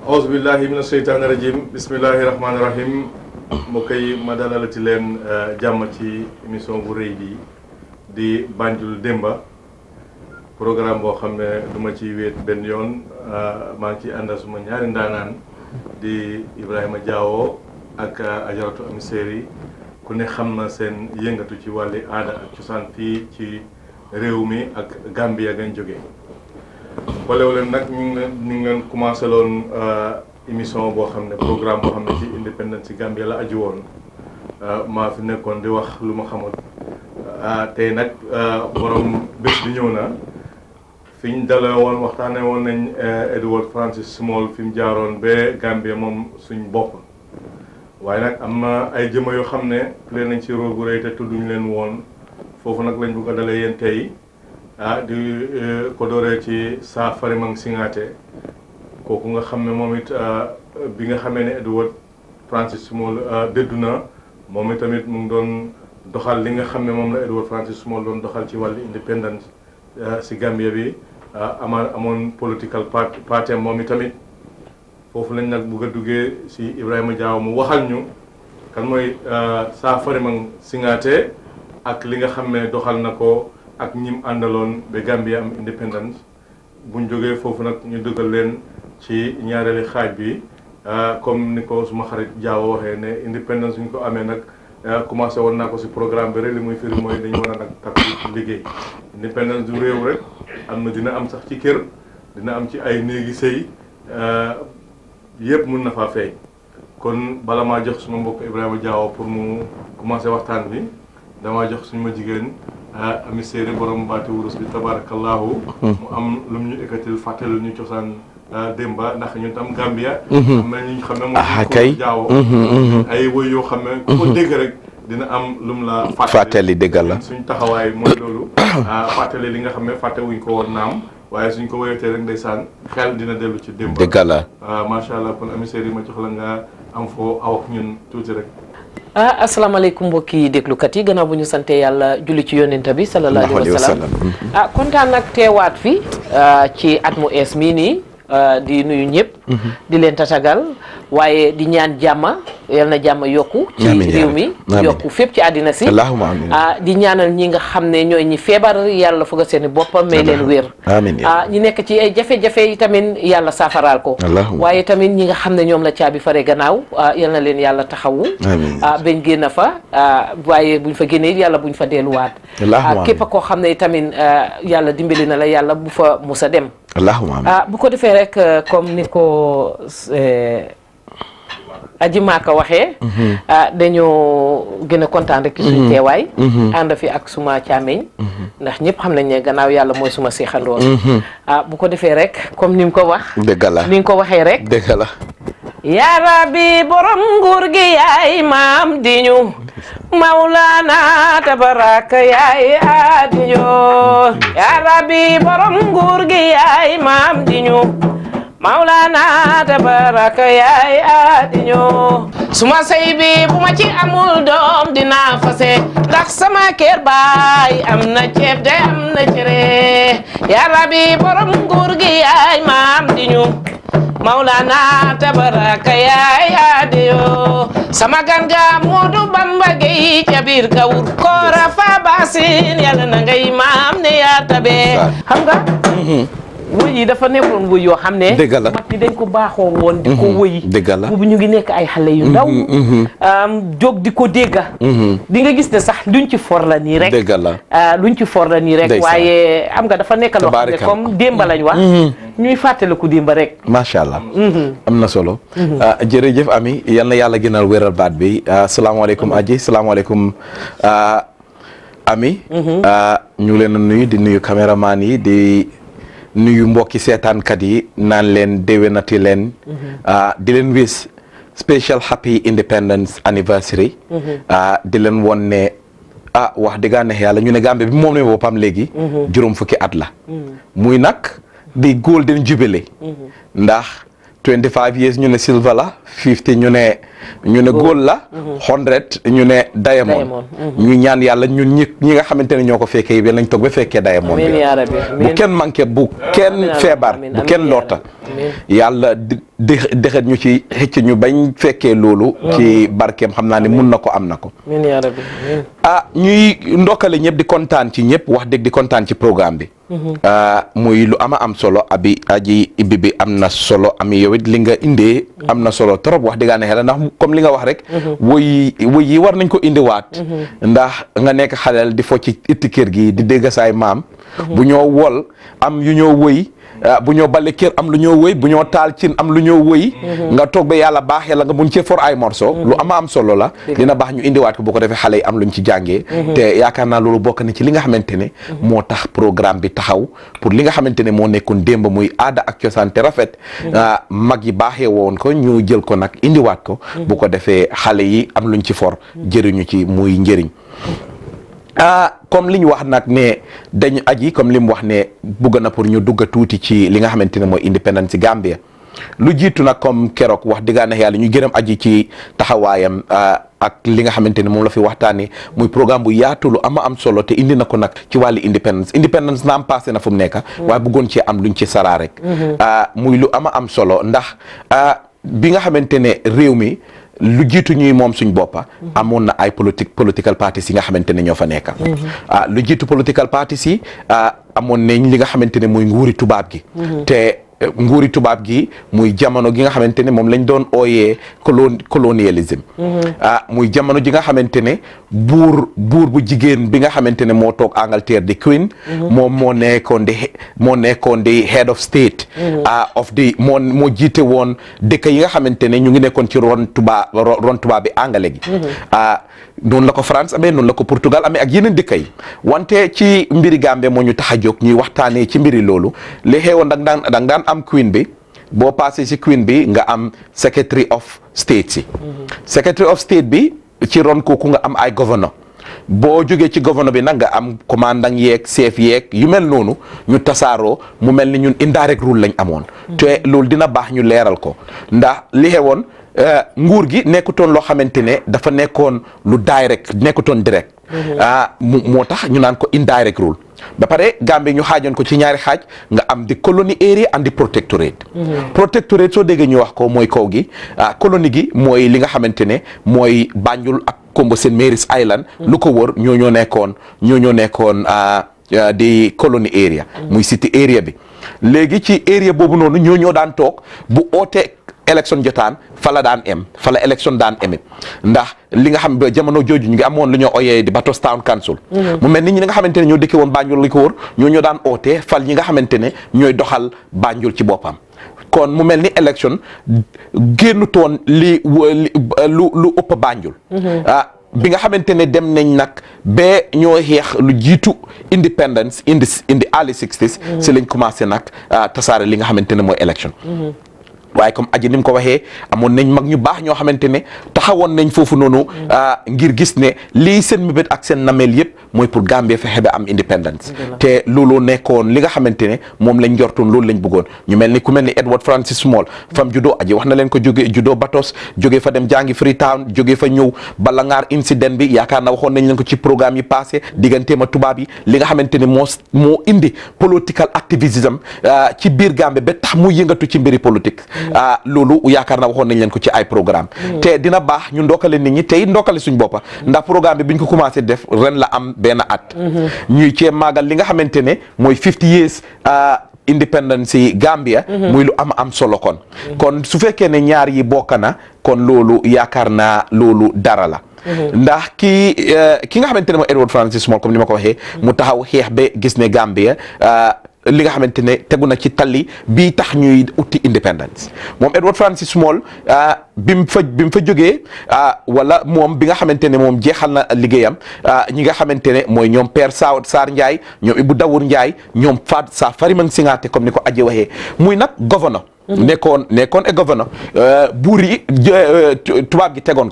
auzu billahi mina sheytaani rajim bismillahi rahmaani rahim mu koy ma dalalati leen jàmm ci émission bu rëy bi di Banjul Demba programme boo xam ne du ma ci wéet benn yoon maa ngi ciy àndal suma ñaari ndaanaan di Ibrahima Diawo ak Ajaratu Ami Séeri ku ne xam na seen yëngatu ci wàlli aada ak cosaan fii ci réew mi ak Gambia gañ jógee boolewu leen nag ñu ngi leen ñu ngi leen commencé loon émission boo xam ne programme boo xam ne ci indépendance ci Gambia la aju woon maa fi nekkoon di wax lu ma xamul tey nag borom bés bi ñëw na fi ñu dalee woon waxtaanee woon nañ Edward Francis Small fi mu jaaroon ba Gambia moom suñ bopp waaye nag am na ay jëma yoo xam ne plé nañ ci rôle bu rëy te tudduñu leen woon foofu nag lañ bëgg a dalee yéen tey ah di ko dooree ci saa Farimang Singaate kooku nga xam ne moom it bi nga xamee ne Edward Francis Small dëddu na moom it tamit mu ngi doon doxal li nga xam ne moom la Edward Francis Small doon doxal ci wàllu indépendance si Gambia bi ama amoon political party party moom it tamit foofu lañ nag bugg a duggee si Ibrahima Diaw mu waxal ñu kan mooy saa Farimang Singaate ak li nga xam ne doxal na ko ak ñim àndaloon ba Gambia am indépendance buñ jógee foofu nag ñu duggal leen ci ñaareeli xaaj bi comme ni ko suma xarit Diaw waxee ne indépendance ñu ko amee nag commencé woon naa ko si programme bi rek li muy firi mooy dañu war a nag takk liggéey indépendance du réew rek am na dina am sax ci kër dina am ci ay néegi sëy yëpp mun na faa feeñ kon bala maa jox suma mbokk Ibrahima Diaw pour mu commencé waxtaan bi damaa jox suñu ma jigéen ami séeri borom baati wurus bi tabarakallahu mu am lu mu ñu ekkatil fàttali ñu cosaan démba ndax ñun tam Gambia am na ñu xam ne moom kay Diaw ay woy yoo xam ne ku ko dégg rek dina am lu mu la fàttali dëggal la suñ taxawaay mooy loolu fàttali li nga xam ne fàtte wuñ ko woon naam waaye suñ ko woyatee rek ndeysaan xel dina dellu ci démba dëggal la macha allah kon ami séeri ma jox la nga am foo aw ak ñun tuuti rek ah asalaamaaleykum mbokki déglukat yi gannaaw bu ñu sante yàlla julli ci yonent bi sallallahu alayhi wa sallam ah kontaan nag teewaat fi ci at mu ees mii nii di nuyu ñëpp di leen tatagal waaye di ñaan jàmma yal na jàmma yokku ci réew mi yokku fépp ci àddina si allahumma amiin ah di ñaanal ñi nga xam ne ñooy ñi feebar yàlla foog a seeni boppam may leen wér amiin ah ñi nekk ci ay jafe-jafe yi tamit yàlla saafaraal ko waaye tamit ñi nga xam ne ñoom la caabi fare gannaaw yal na leen yàlla taxawu ah bañ génn fa waaye buñ fa génnee yàlla buñ fa delluwaat ah képp koo xam ne tamit yàlla dimbali na la yàlla bu fa musa dem allahumma amiin ah bu ko defee rek comme ni ko aji maaka waxee ah dañoo gën a kontaan rek ci suñu teewaay ànd fi ak suma càmmeñ ndax ñëpp xam nañ ne gannaaw yàlla mooy suma seexandoor ah bu ko defee rek comme ni mu ko wax dëgg la ni nga ko waxee rek dëgg la yaa rabbi borom nguur gi yaay maam di ñu Maulana tabaraka yaay adiñu yaa rabbi borom nguur gi yaay maam di ñu Maulana tabaraka yaay adiñu suma sey bi bu ma ci amul doom dinaa fase ndax sama kër baay am na ceeb de am na cere yaa rabbi borom nguur gi yaay maam di ñu Maulana tabaraka yaay adiyo sama ganga Moodu Bamba Gey ca biir kawur koora fa basin yàlla na ngay maam ne yaa tabe xam nga wëy yi dafa nekkoon wëy yoo xam ne dëgg la mag ñi dañ ko baaxoo woon di ko wëy dëgg la boobu ñu ngi nekk ay xale yu ndaw jóg di ko dégga di nga gis ne sax luñ ci for la nii rek dëgg la luñ ci for la nii rek waaye am nga dafa nekk loo xam ne comme démba lañ wax ñuy fàttaliku démba rek macha allah am na solo jërëjëf ami yal na yàlla gënal wéral baat bi salaamaaleykum aji salaamaaleykum ami ñu leen a nuyu di nuyu caméraman yi di nuyu mbokki seetaankat yi naan leen déwénati leen di leen wis special happy independence anniversary di leen won ne ah wax dëgg neex yàlla ñu ne Gambie bi moom ne boppam léegi juróom fukki at la muy nag di golden jubilee ndax 25 years ñu ne silver la 50 ñu ne ñu ne gold la 100 ñu ne diamond Diamond, ñu ñaan yàlla ñun ñi ñi nga xamante ne ñoo ko fekkee yi lañ toog ba fekkee diamond amiin bi yaa rabbi bu amiin kenn manqué bu kenn amiin, feebar amiin, bu amiin, kenn yaa loota rabbi, amiin. yàlla di di- dexet ñu ci xëcc ñu bañ fekkee loolu ci barkeem xam naa ne mun na ko am na ko amiin yaa rabbi amiin ah ñuy ndokkale ñëpp di kontaan ci ñëpp wax dëgg di kontaan ci programme bi ah muy lu ama am solo abi aji ibbi bi am na solo ami yow it li nga indee am na solo trop wax dëgg yàlla ndax comme li nga wax rek woy woy yi war nañ ko indiwaat ndax nga nekk xaleel di fo ci itti kër gi di dégg saay maam bu ñoo wol am yu ñoo woy ah, bu ñoo bale kër am lu ñoo woy bu ñoo taal cin am lu ñoo woy nga toog ba yàlla baaxee la nga mun cee for ay morceau lu ama am solo la dina baax ñu indiwaat ko bu ko defee xale yi am luñ ci jàngee te yaakaar naa loolu bokk na ci li nga xamante ne moo tax programme bi taxaw pour li nga xamante ne moo nekkoon démb muy aada ak cosaan te rafet ah, mag yi baaxee woon ko ñu jël ko nag indiwaat ko bu ko defee xale yi am luñ ci for jëriñu ci muy njëriñ ah comme li ñu wax nag ne dañu aji comme li mu wax ne bugg na pour ñu dugga tuuti ci li nga xamante ne mooy indépendance ci Gambia lu jiitu nag comme keroog wax dëgg neex yàlla ñu gërëm aji ci taxawaayam ah, ak li nga xamante ne moom la fi waxtaanee muy programme bu yaatu lu ama am solo te indi na ko nag ci wàllu indépendance indépendance naam passé na fu mu nekk waaye bëggoon cee am luñ ci saraa rek ah, muy lu ama am solo ndax ah, bi nga xamante ne réew mi lu jiitu ñuy moom suñ boppa amoon na ay politique political parties yi nga xamante ne ñoo fa nekk ah lu jiitu political parties yi ah amoon nañ li nga xamante ne muy nguuri tubaab gi te eh, nguuri tubaab gi muy jamono gi nga xamante ne moom lañ doon ooyee colon colonialisme ah muy jamono ji nga xamante ne buur buur bu jigéen bi nga xamante ne moo toog Angleterre di Queen moom moo nekkoon di he- moo nekkoon di head of state ah of the moo moo jiite woon dëkk yi nga xamante ne ñu ngi nekkoon ci ron tubaab ro- ron tubaab bi angale gi ah noonu la ko France amee noonu la ko Portugal amee ak yeneen dëkk yi wante ci mbiri Gambie moo ñu tax a jóg ñuy waxtaanee ci mbiri loolu li xewoon da nga daan da nga daan am Queen bi boo passé ci Queen bi nga am Secretary of State si Secretary of State bi ci ron kooku nga am ay governor boo jógee ci gouvernement bi nag nga am commandant yeeg chef yeeg yu mel noonu ñu tasaaroo mu mel ni ñun indirect rule lañ amoon te loolu dina baax ñu leeral ko ndax li xewoon eh, nguur gi nekkutoon loo xamante ne dafa nekkoon lu direct nekkutoon direct ah mu moo tax ñu naan ko indirect rule ba pare Gambie ñu xaajoon ko ci ñaari xaaj nga am di colony area and di protectorate protectorate soo déggee ñu wax ko mooy kaw gi ah colonie gi mooy li nga xamante ne mooy Banjul ak Kombo St Mary's Island lu ko wër ñoo ñoo nekkoon ñoo ñoo nekkoon ah, ah, di colony area muy city area bi léegi ci area boobu noonu ñoo ñoo daan toog bu oote élection jotaan fa la daan em fa la élection daan eme ndax li nga xam ba jamono jooju ñu ngi amoon lu ñoo oyee di Batos Town Council mu mel ni ñi nga xamante ne ñoo dëkke woon Banjul li ko wër ñoo ñoo daan oote fal ñi nga xamante ne ñooy doxal Banjul ci boppam kon mu mel ni élection génnutoon li wa- li lu lu ëpp Banjul ah bi nga xamante ne dem nañ nag ba ñoo xeex lu jiitu independence indi indi early 60s si lañ commencé nag ah, tasaare li nga xamante ne mooy élection waaye comme aji ni mu ko waxee amoon nañ mag ñu baax ñoo xamante ne taxawoon nañ foofu noonu ah, ngir gis ne lii seen mébét ak seen nameel yëpp mooy pour Gambie fexe ba am independence te loolu nekkoon li nga xamante ne moom lañ njortoon loolu lañ bëggoon ñu mel ni ku mel ni Edward Francis Small fam judo aji wax na leen ko jóge judo Batos jóge fa dem jàngi Freetown jóge fa ñëw Balangar incident bi yaakaar na waxoon nañ leen ko ci programme yi passé digganteem ak tubaab yi li nga xamante ne moo moo indi political activism ah, ci biir Gambie ba tax mu yëngatu ci mbiri politique ah loolu yaakaar na waxoon nañ leen ko ci ay programme te dina baax ñu ndokkale nit ñi tey ndokkale suñ boppa ndax programme bi biñ ko commencé def ren la am benn at ñuy cee màggal li nga xamante ne mooy 50 years ah, independence yi Gambia muy lu am am solo kon kon su fekkee ne ñaar yi bokk na kon loolu yaakaar naa loolu dara la ndax kii eh, ki nga xamante ne mooy Edward Francis Small comme ni ma ko waxee mu taxaw xeex ba gis ne Gambia ah, li nga xamante ne tegu na ci tali bii tax ñuy utti independence moom Edward Francis Small ah, bi mu fa bi mu fa jógee ah, wala moom bi nga xamante ne moom jeexal na liggéeyam ah, ñi nga xamante ne mooy ñoom Père Sa Sarr Ndiaye ñoom Ibou Dawour Ndiaye ñoom Fat sa Fariman Singaate comme ni ko aje waxee muy nag governor nekkoon nekkoon e governor buur yi jë- tu- tubaab gi tegoon ko fa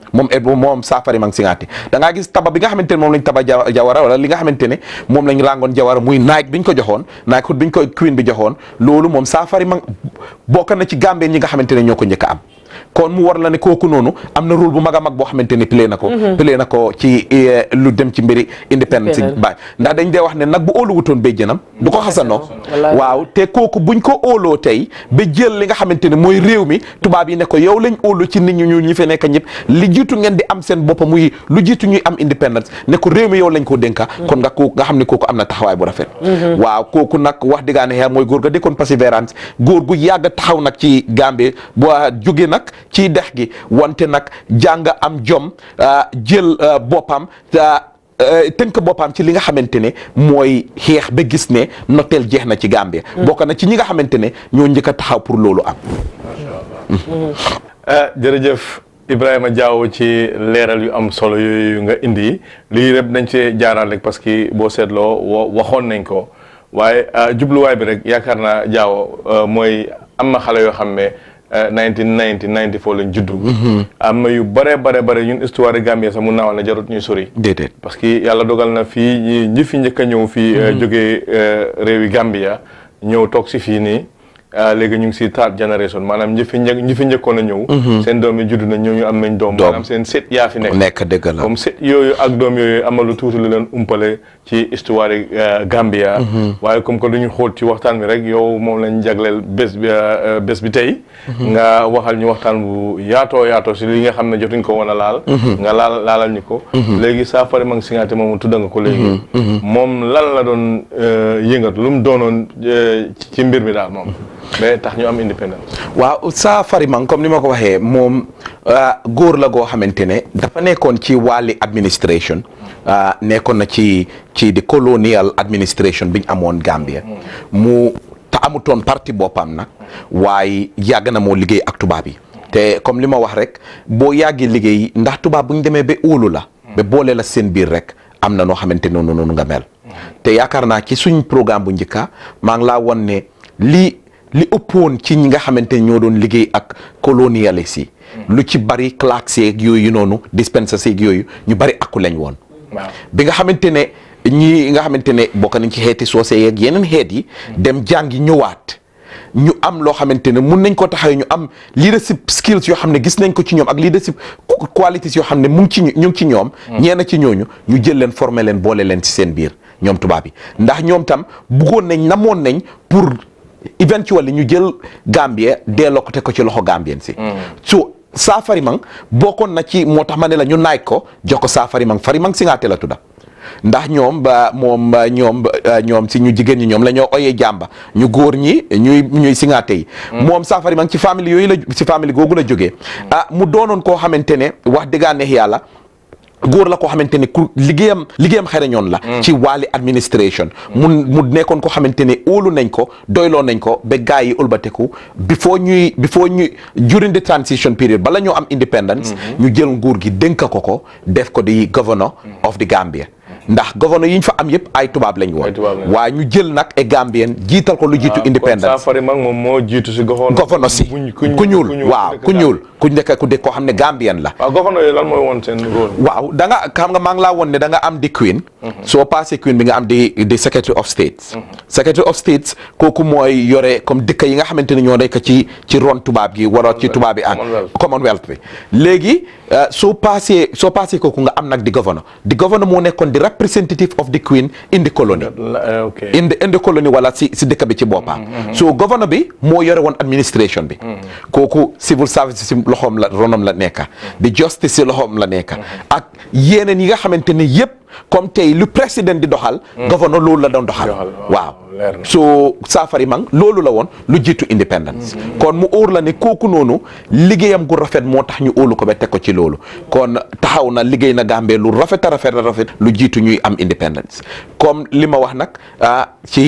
moom et moom Saafari Mang Singaate da ngaa gis taba bi nga xamante ne moom lañ taba ja- jawara wala li nga xamante ne moom lañ rangoon jawara muy naaj bi ñu ko joxoon naaj xut bi ñu ko queen bi joxoon loolu moom Saafari Mang bokk na ci Gambien ñi nga xamante ne ñoo ko njëkk a am kon mu war la ne kooku noonu am na rôle bu mag a mag boo xamante ne play na ko play na ko ci eh, lu dem ci mbiri independence Independence. baay ndax dañ dee wax ne nag bu óolu wutoon béy jënam du ko xasanoo Wallaay. waaw te kooku buñ ko óoloo tey ba jël li nga xamante ne mooy réew mi tubaab yi ne ko yow lañ óolu ci nit ñu ñuul ñi fi nekk ñëpp li jiitu ngeen di am seen bopp muy lu jiitu ñuy am independence ne ko réew mi yow lañ ko dénka kon nga ko nga xam ne kooku am na taxawaay bu rafet waaw kooku nag wax diggaane xeer mooy góor ga dëkkoon persévérance góor gu yàgg taxaw nag ci Gambie boo jóge nag ci dex gi wante nag jàng am jom ah, jël ah, boppam ah, Euh, tënk boppam ci li nga xamante ne mooy xeex ba gis ne noteel jeex na ci Gambie. bokk na ci ñi nga xamante ne ñoo njëkk a taxaw pour loolu am. ah jërëjëf Ibrahima Diaw ci leeral yu am solo yooyu nga indi lii rek dañ see jaaraat rek parce que boo seetloo wa- waxoon nañ ko waaye ah, jubluwaay bi rek yaakaar naa Diaw mooy am na xale yoo xam ne ah, 1990 94 lañ juddu. am na yu bare bare bare ñun histoire Gambie sax mun naa wax ne jarut ñuy sori. déedéet parce que yàlla dogal na fii ñi ñi fi njëkk a ñëw fii jógee réewi Gambia ñëw toog si fii nii ah, léegi ñu ngi si third generation maanaam ñi fi njëkk ñi fi njëkkoon a ñëw seen doom yi judd na ñëw ñu am nañ doom Doom. maanaam seen sët yaa fi nekk nekk dëgg la. comme sët yooyu ak doom yooyu amal lu tuuti lu leen umpale ci histoire yi Gambia waaye comme que duñu xóot ci waxtaan bi rek yow moom lañ jagleel bés bi ah, bés bi tey nga waxal ñu waxtaan bu yaatoo yaatoo si li nga xam ne jotuñ ko woon a laal nga laal laalal ñu ko léegi Saafari Mang Singaate moom tudda nga ko léegi moom lan la doon euh, yëngatu lu mu doonoon euh, ci ci mbir mi daal moom mais tax ñu am indépendance waaw Saafari Mang comme ni ma ko waxee moom ah, góor la goo xamante ne dafa nekkoon ci wàlli administration ah, nekkoon na ci ci di colonial administration bi ñu amoon Gambia mu te amutoon parti boppam nag waaye yàgg na moo liggéey ak tubaab yi te comme li ma wax rek boo yàggee liggéey ndax tubaab bu ñu demee ba óolu la ba boole la seen biir rek am na noo xamante noonu noonu nga mel te yaakaar naa ci suñ programme bu njëkka maa ngi laa won ne lii li ëppoon ci ñi nga xamante ne ñoo doon liggéey ak colonialiste yi lu ci bari clercs yeeg yooyu noonu dispensers yeeg yooyu ñu bari akku lañ woon waaw bi nga xamante ne ñi nga xamante ne bokk nañ ci xeeti soose yeeg yeneen xeet yi dem jàngi ñëwaat ñu am loo xamante ne mun nañ ko taxawee ñu am leadership skills yoo xam ne gis nañ ko ci ñoom ak leadership qualities yoo xam ne mu ngi ci ñu ñu ngi ci ñoom ñeena ci ñooñu ñu jël leen former leen boole leen ci seen biir ñoom tubaab yi ndax ñoom tam buggoon nañ namoon nañ pour eventually ñu jël Gambie delloo ko te ko ci loxo Gambien si so Saafari Mang bokkoon na ci moo tax ma ne la ñu naaj ko jox ko Saafari Mang Fari Mang Singaate la tudda ndax ñoom ba moom ba ñoom ba ñoom si ñu jigéen ñi ñoom la ñoo oyee jàmba ñu góor ñi ñuy ñuy singaate yi moom Saafari Mang ci famille yooyu la ci famille googu la jógee ah mu doonoon koo xamante ne wax dëggaa neex yàlla góor la koo xamante ne ku liggéeyam liggéeyam xereñoon la ci wàlli administration mu mu nekkoon ko xamante ne óolu nañ ko doyloo nañ ko ba gars yi ëlbateku before ñuy before ñuy during the transition period bala ñoo am independence ñu jël nguur gi dénka ko ko def ko di governor of the Gambia ndax gouverneur yi ñu fa am yëpp ay tubaab lañ woon Ay tubaab lañ. waaye ñu jël nag e Gambien jiital ko lu jiitu independence Saafari Mang moom moo jiitu si goxoon gouverneur si ku ñuul waaw ku ñuul ku nekk ku de koo xam ne Gambien la waaw goxoon yooyu lan mooy woon seen rôle waaw da nga xam nga maa ngi laa woon ne da nga am di queen soo passé queen bi nga am di di secretary of states secretary of states kooku mooy yore comme dëkk yi nga xamante ne ñoo nekk ci ci ron tubaab gi wara ci tubaab bi ak Commonwealth. commonwealth bi léegi euh, soo passé soo passé kooku nga am nag di governor di governor moo nekkoon di representative of the queen in the colony La- eh, ok in the in the colony wala si si dëkk bi ci boppam so governor bi moo yore woon administration bi kooku civil service si loxoom la ronom la nekka di justice si loxoom la nekka ak yeneen yi nga xamante ne yëpp comme tey lu président di doxal governor loolu la doon doxal Doxal, waaw, waaw leer na. so Saafari Mang loolu la woon lu jiitu independence kon mu óor la ne kooku noonu liggéeyam gu rafet moo tax ñu óolu ko ba teg ko ci loolu kon taxaw na liggéey na Gambie lu rafet a rafet a rafet lu jiitu ñuy am independence comme li ma wax nag ah ci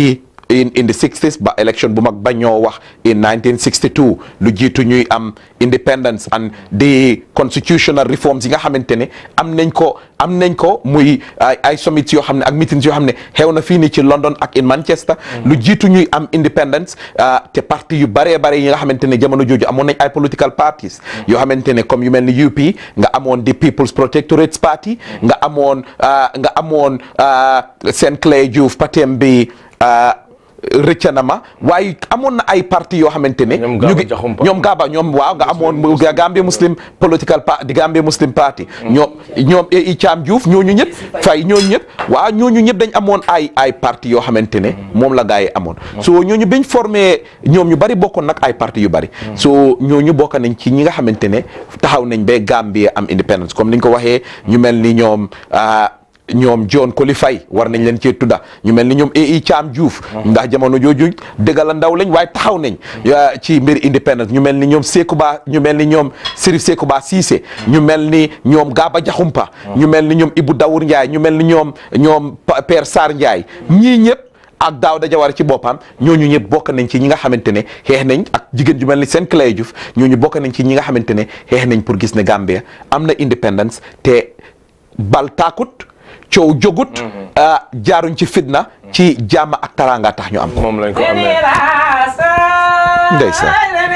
in in the 60s ba election bu mag ba ñoo wax in 1962 lu jiitu ñuy am independence and the constitutional reforms yi nga xamante ne am nañ ko am nañ ko muy ay ay summits yoo xam ne ak meetings yoo xam ne xew na fii nii ci London ak in Manchester lu jiitu ñuy am independence te parti yu bëree bëri yi nga xamante ne jamono jooju amoon nañ ay political parties yoo xamante ne comme yu mel ni UP nga amoon di People's Protectorate Party nga amoon nga amoon seen Clay Diouf patem bi rëcca na ma waaye amoon na ay parti yoo xamante ne Ñoom ñu Gaba ngi Jaxumpa. ñoom Gaba ñoom waaw nga amoon Gambia Muslim Political Party di Gambia Muslim Party ñoom ñoom i Thiam Diouf ñooñu ñëpp fay ñooñu ñëpp waaw ñooñu ñëpp dañ amoon ay ay parti yoo xamante ne moom la gars yi amoon so ñooñu biñ formé ñoom ñu bari bokkoon nag ay parti yu bari so ñooñu bokk nañ ci ñi nga xamante ne taxaw nañ ba Gambia am independence comme niñ ko waxee ñu mel ni ñoom ah, ñoom John Koli Faye war nañ leen cee tudda ñu mel ni ñoom AI Thiam Diouf ndax jamono jooju dëgg la ndaw lañ waaye taxaw nañ ya, ci mbir independence ñu mel ni ñoom Sekouba ñu mel ni ñoom Serif Sekouba Cissé ñu mel ni ñoom Gaba Jaxumpa ñu mel ni ñoom Ibou Dawour Ndiaye ñu mel ni ñoom ñoom Pa- Père Sarr Ndiaye ñii ñëpp ak Daouda Jawara ci boppam ñooñu ñëpp bokk nañ ci ñi nga xamante ne xeex nañ ak jigéen ju mel ni seen Clay Diouf ñooñu bokk nañ ci ñi nga xamante ne xeex nañ pour gis ne Gambia am na independence te bal taakut coow jógut ah, jaaruñ ci fitna ci jàmm ak taraanga tax ñu am ko moom lañ ko amee Ndeysaan.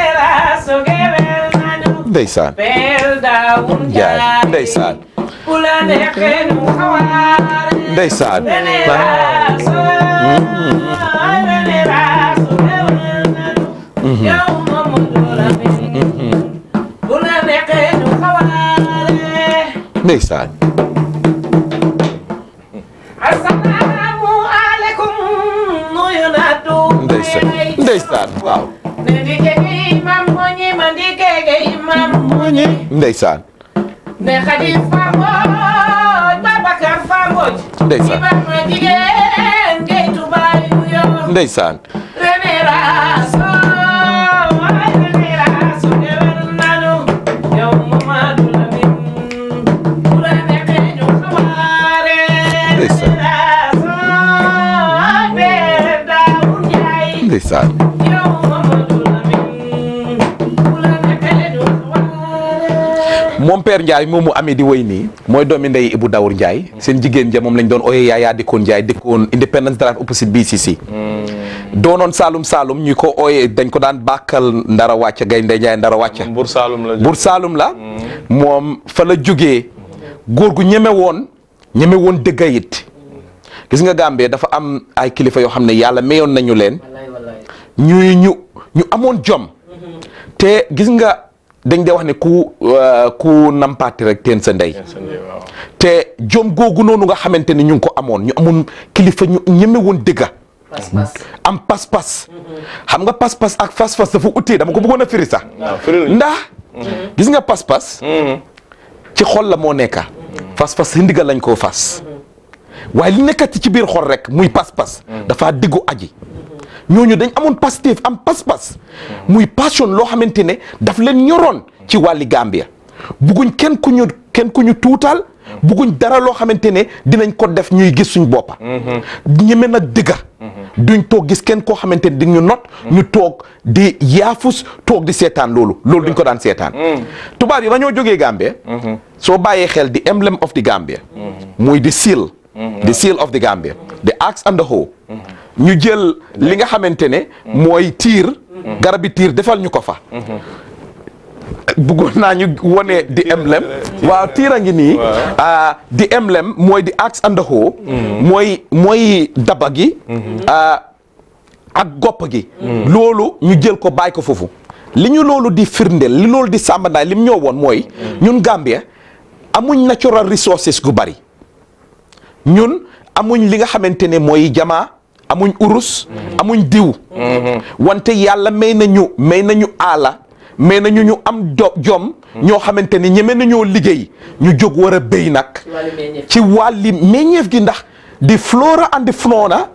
ndeysaan Njaay ndeysaan ndeysaan ndeysaan Assalamu alaikum nuyu naa du ndeysaan ndeysaan waaw Ndike imam moñi mandike imam moñi ndeysaan ne Xadi Famboj Babacar Famboj Ndeysaan. Ibrahima jigéen ngay tubaay yo ndeysaan René Raso ay René Raso gewel nanu yow Mamadou Lamine bu la neexee ñu xabaare Ndeysaan. René Raso ay Père Daoud Ndiaye ndeysaan yow Mamadou Lamine bu la neexee ñu xabaare moom Père Ndiaye moom mu amee di woy nii mooy doomi ndey Ibou Dawour Ndiaye seen jigéen ja moom lañ doon ooyee Yaya Dikkoon Ndiaye dikkoon Independence Drive opposite BCC doonoon Saalum Saalum ñu ko ooyee dañ ko daan bàkkal ndara wàcca gaynde Ndiaye ndara wàcca Buur Saalum la Buur Saalum la moom fa la jógee góor gu ñeme woon ñeme woon dëgga it gis nga Gambie dafa am ay kilifa yoo xam ne yàlla mayoon nañu leen ñuy ñu ñu amoon jom te gis nga dañ dee wax ne ku euh, ku nampaati rek teen sa ndey waaw te jom googu noonu nga xamante ne ñu ngi ko amoon ñu amoon kilifa ñu ñeme woon dëgga am pas-pas xam nga pas-pas ak fas-fas dafa utee dama ko bëggoon a firi sax waaw firil ndax gis nga pas-pas ci xol la moo nekka fas-fas si ndigal lañ koo fas waaye li nekkati ci biir xol rek muy pas-pas dafa diggu aji ñooñu dañ amoon pastéef am pas-pas muy passion loo xamante ne daf leen ñoroon ci wàlli Gambia bugguñ kenn ku ñu kenn ku ñu tuutal bugguñ dara loo xamante ne dinañ ko def ñuy gis suñ boppa ñeme nag dëgga duñ toog gis kenn koo xamante ne di ñu not ñu toog di yaafus toog di seetaan loolu loolu duñ ko daan seetaan tubaab yi ba ñoo jógee Gambia soo bàyyee xel di emblem of the Gambia muy di seal the seal of the Gambia the axe and the hoe ñu jël li nga xamante ne mooy tiir garabi tiir defal ñu ko fa bëggoon naa ñu wone di emblem waaw tiir a ngi nii ah, di emblem mooy di axe and the hoe mooy mooy daba gi ah, ak gopp gi loolu ñu jël ko bàyyi ko foofu li ñu loolu di firndeel li loolu di sàmbandaay li mu ñëw woon mooy ñun Gambia amuñ natural resources gu bari ñun amuñ li nga xamante ne mooy jamaa amuñ urus amuñ diw wante yàlla may nañu may nañu aala may nañu ñu am do jom ñoo xamante ne ñeme nañoo liggéey ñu jóg war a béy nag ci wàlli meññeef gi ndax di flora and di fauna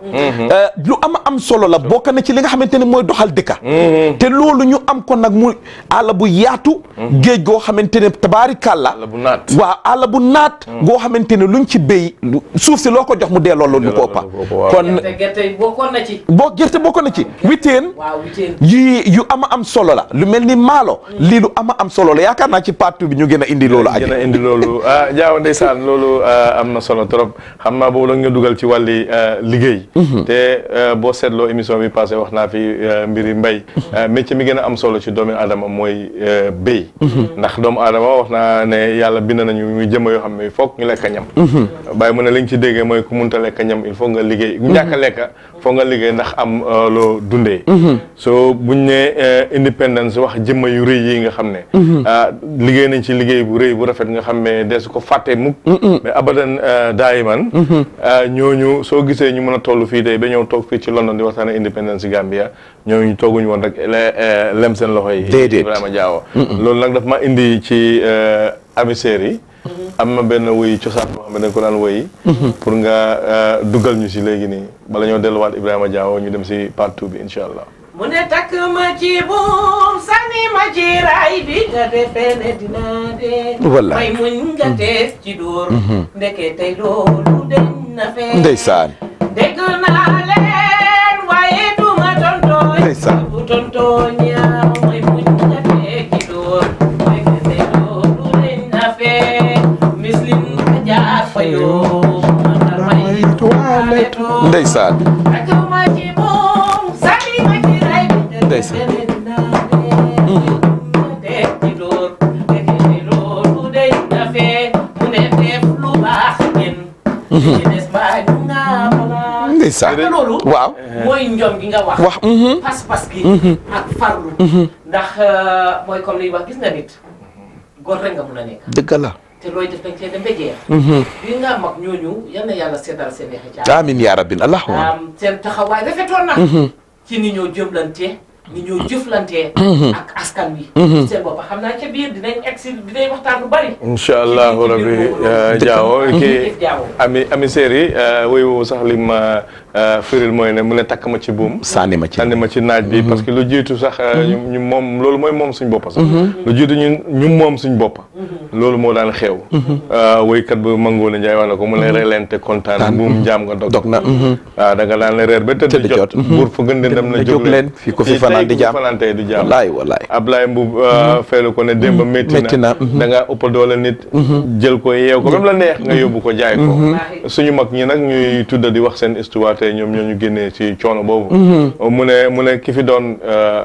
lu am am solo la bokk na ci li nga xamante ne mooy doxal dëkka te loolu ñu am ko nag mu àll bu yaatu géej goo xamante ne tabaarikàlla Àll bu naat. waaw àll bu naat goo xamante ne luñ ci béy lu- suuf si loo ko jox mu delloo loolu ñu ko ëppa Delloo loolu ko ëppa, waaw. kon gerte gerte yi bokkoon na ci. boo gerte bokk na ci witeen waaw witeen. yi yu ama am solo la lu mel ni maalo lii lu ama am solo la yaakaar naa ci partout bi ñu gën a indi loolu aji gën a indi loolu ah jaaw ndeysaan loolu ah, am na solo trop xam naa boobu la nga dugal ci wàlli ah, liggéey te ah, boo seetloo émission bi passé wax naa fi ah, mbiri mbay ah, métier mi gën a am solo ci doomu aadama mooy ah, béy ndax doomu aadama wax naa ne yàlla bind nañu muy jëmm yoo xam ne foog ñu lekk ñam bàyyi mu ne li nga ci déggee mooy ku munta lekk ñam il faut nga liggéey ñàkk a lekk foog nga liggéey ndax am ah, loo dundee so buñ ne ah, independence wax jëmm yu rëy yi nga xam ne ah, liggéey nañ ci liggéey bu rëy bu rafet nga xam ne des ko fàtte mukk mais abadan ah, daayiman ah, ñooñu soo gisee ñu mën a toll fii tey ba ñëw toog fii ci London di waxtaane independence Gambia ñooñu tooguñu woon rek le- eh, lem seen loxo yi Déedéet. Ibrahima Diawo loolu nag daf ma indi ci amiseer yi am na benn woy cosaan boo xam ne dañ ko daan woy pour nga ah, dugal ñu si léegi nii bala ñoo delluwaat Ibrahima Diawo ñu dem si part two bi incha allah mu ne takk ma ci buum sànni ma ci raay bi nga defee ne dinaa dee. Wallaay. may muñ nga tees ci dóor. ndeke tey loolu deñ na fee. ndeysaan dégg naa leen waaye duma tontooñ. Ndeysaan. bu tontooñ ñaaw may muñ nga tees ci dóor. ndeke tey loolu deñ na fee. mislim ka jaar fa yoo. man may toiletoo. ndeysaan Takk ma ci buum sànni ma ci ray bi nga Ndeysaan. defee ne dinaa dee. nga dee ci dóor. ndeke tey loolu deñ na fee. mu ne def lu baax gën. ci des mbaa ñu nga balaa. ndeysaan te loolu. waaw mooy njom gi nga wax. wax mhm. pas-pas gi. ak farlu. ndax euh, mooy comme liy wax gis nga nit. góor rek nga mun a nekk. dëgg la te looy def dañ cee dem ba jeex. bi nga mag ñooñu yal na yàlla seddal seen i xëcc. amiin yaa rabbil allahumma am seen taxawaay rafetoon na. ci ni ñoo jëmlante ni ñoo jëflante. ak askan wi. seen bopp xam naa ca biir dinañ egg si dinañ waxtaan lu bari. incha allahu ci biir rabbi boobu noonu. Diawo kii Jërëjëf Diawo. ami ami séeri woy woowu sax li ma firil mooy ne mu ne takk ma ci buum sànni ma ci sànni ma ci naaj bi parce que lu jiitu sax ñu ñu moom loolu mooy moom suñ boppa sax lu jiitu ñu ñu moom suñ boppa loolu moo daan xew woykat bu Mangoone Njaay wax na ko mu ne relente kontaan buum njaam nga dog dog na mhm. waaw da nga daan ne reer ba tëdd Tëdd jot jot, mhm. buur fa gën di dem na na jóg jóg leen, fii ko fi fanaan di jaam. fanaan tey du jaam wallaay wallaay Ablaye Mbub feelu ko ne démb métti métti na na, da nga ëpp doole nit jël ko yeew ko même la neex nga yóbbu ko jaay ko suñu mag ñi nag ñuy tudda di wax seen histoire te ñoom ñoo ñu génnee ci coono boobu mu ne mu ne ki fi doon euh,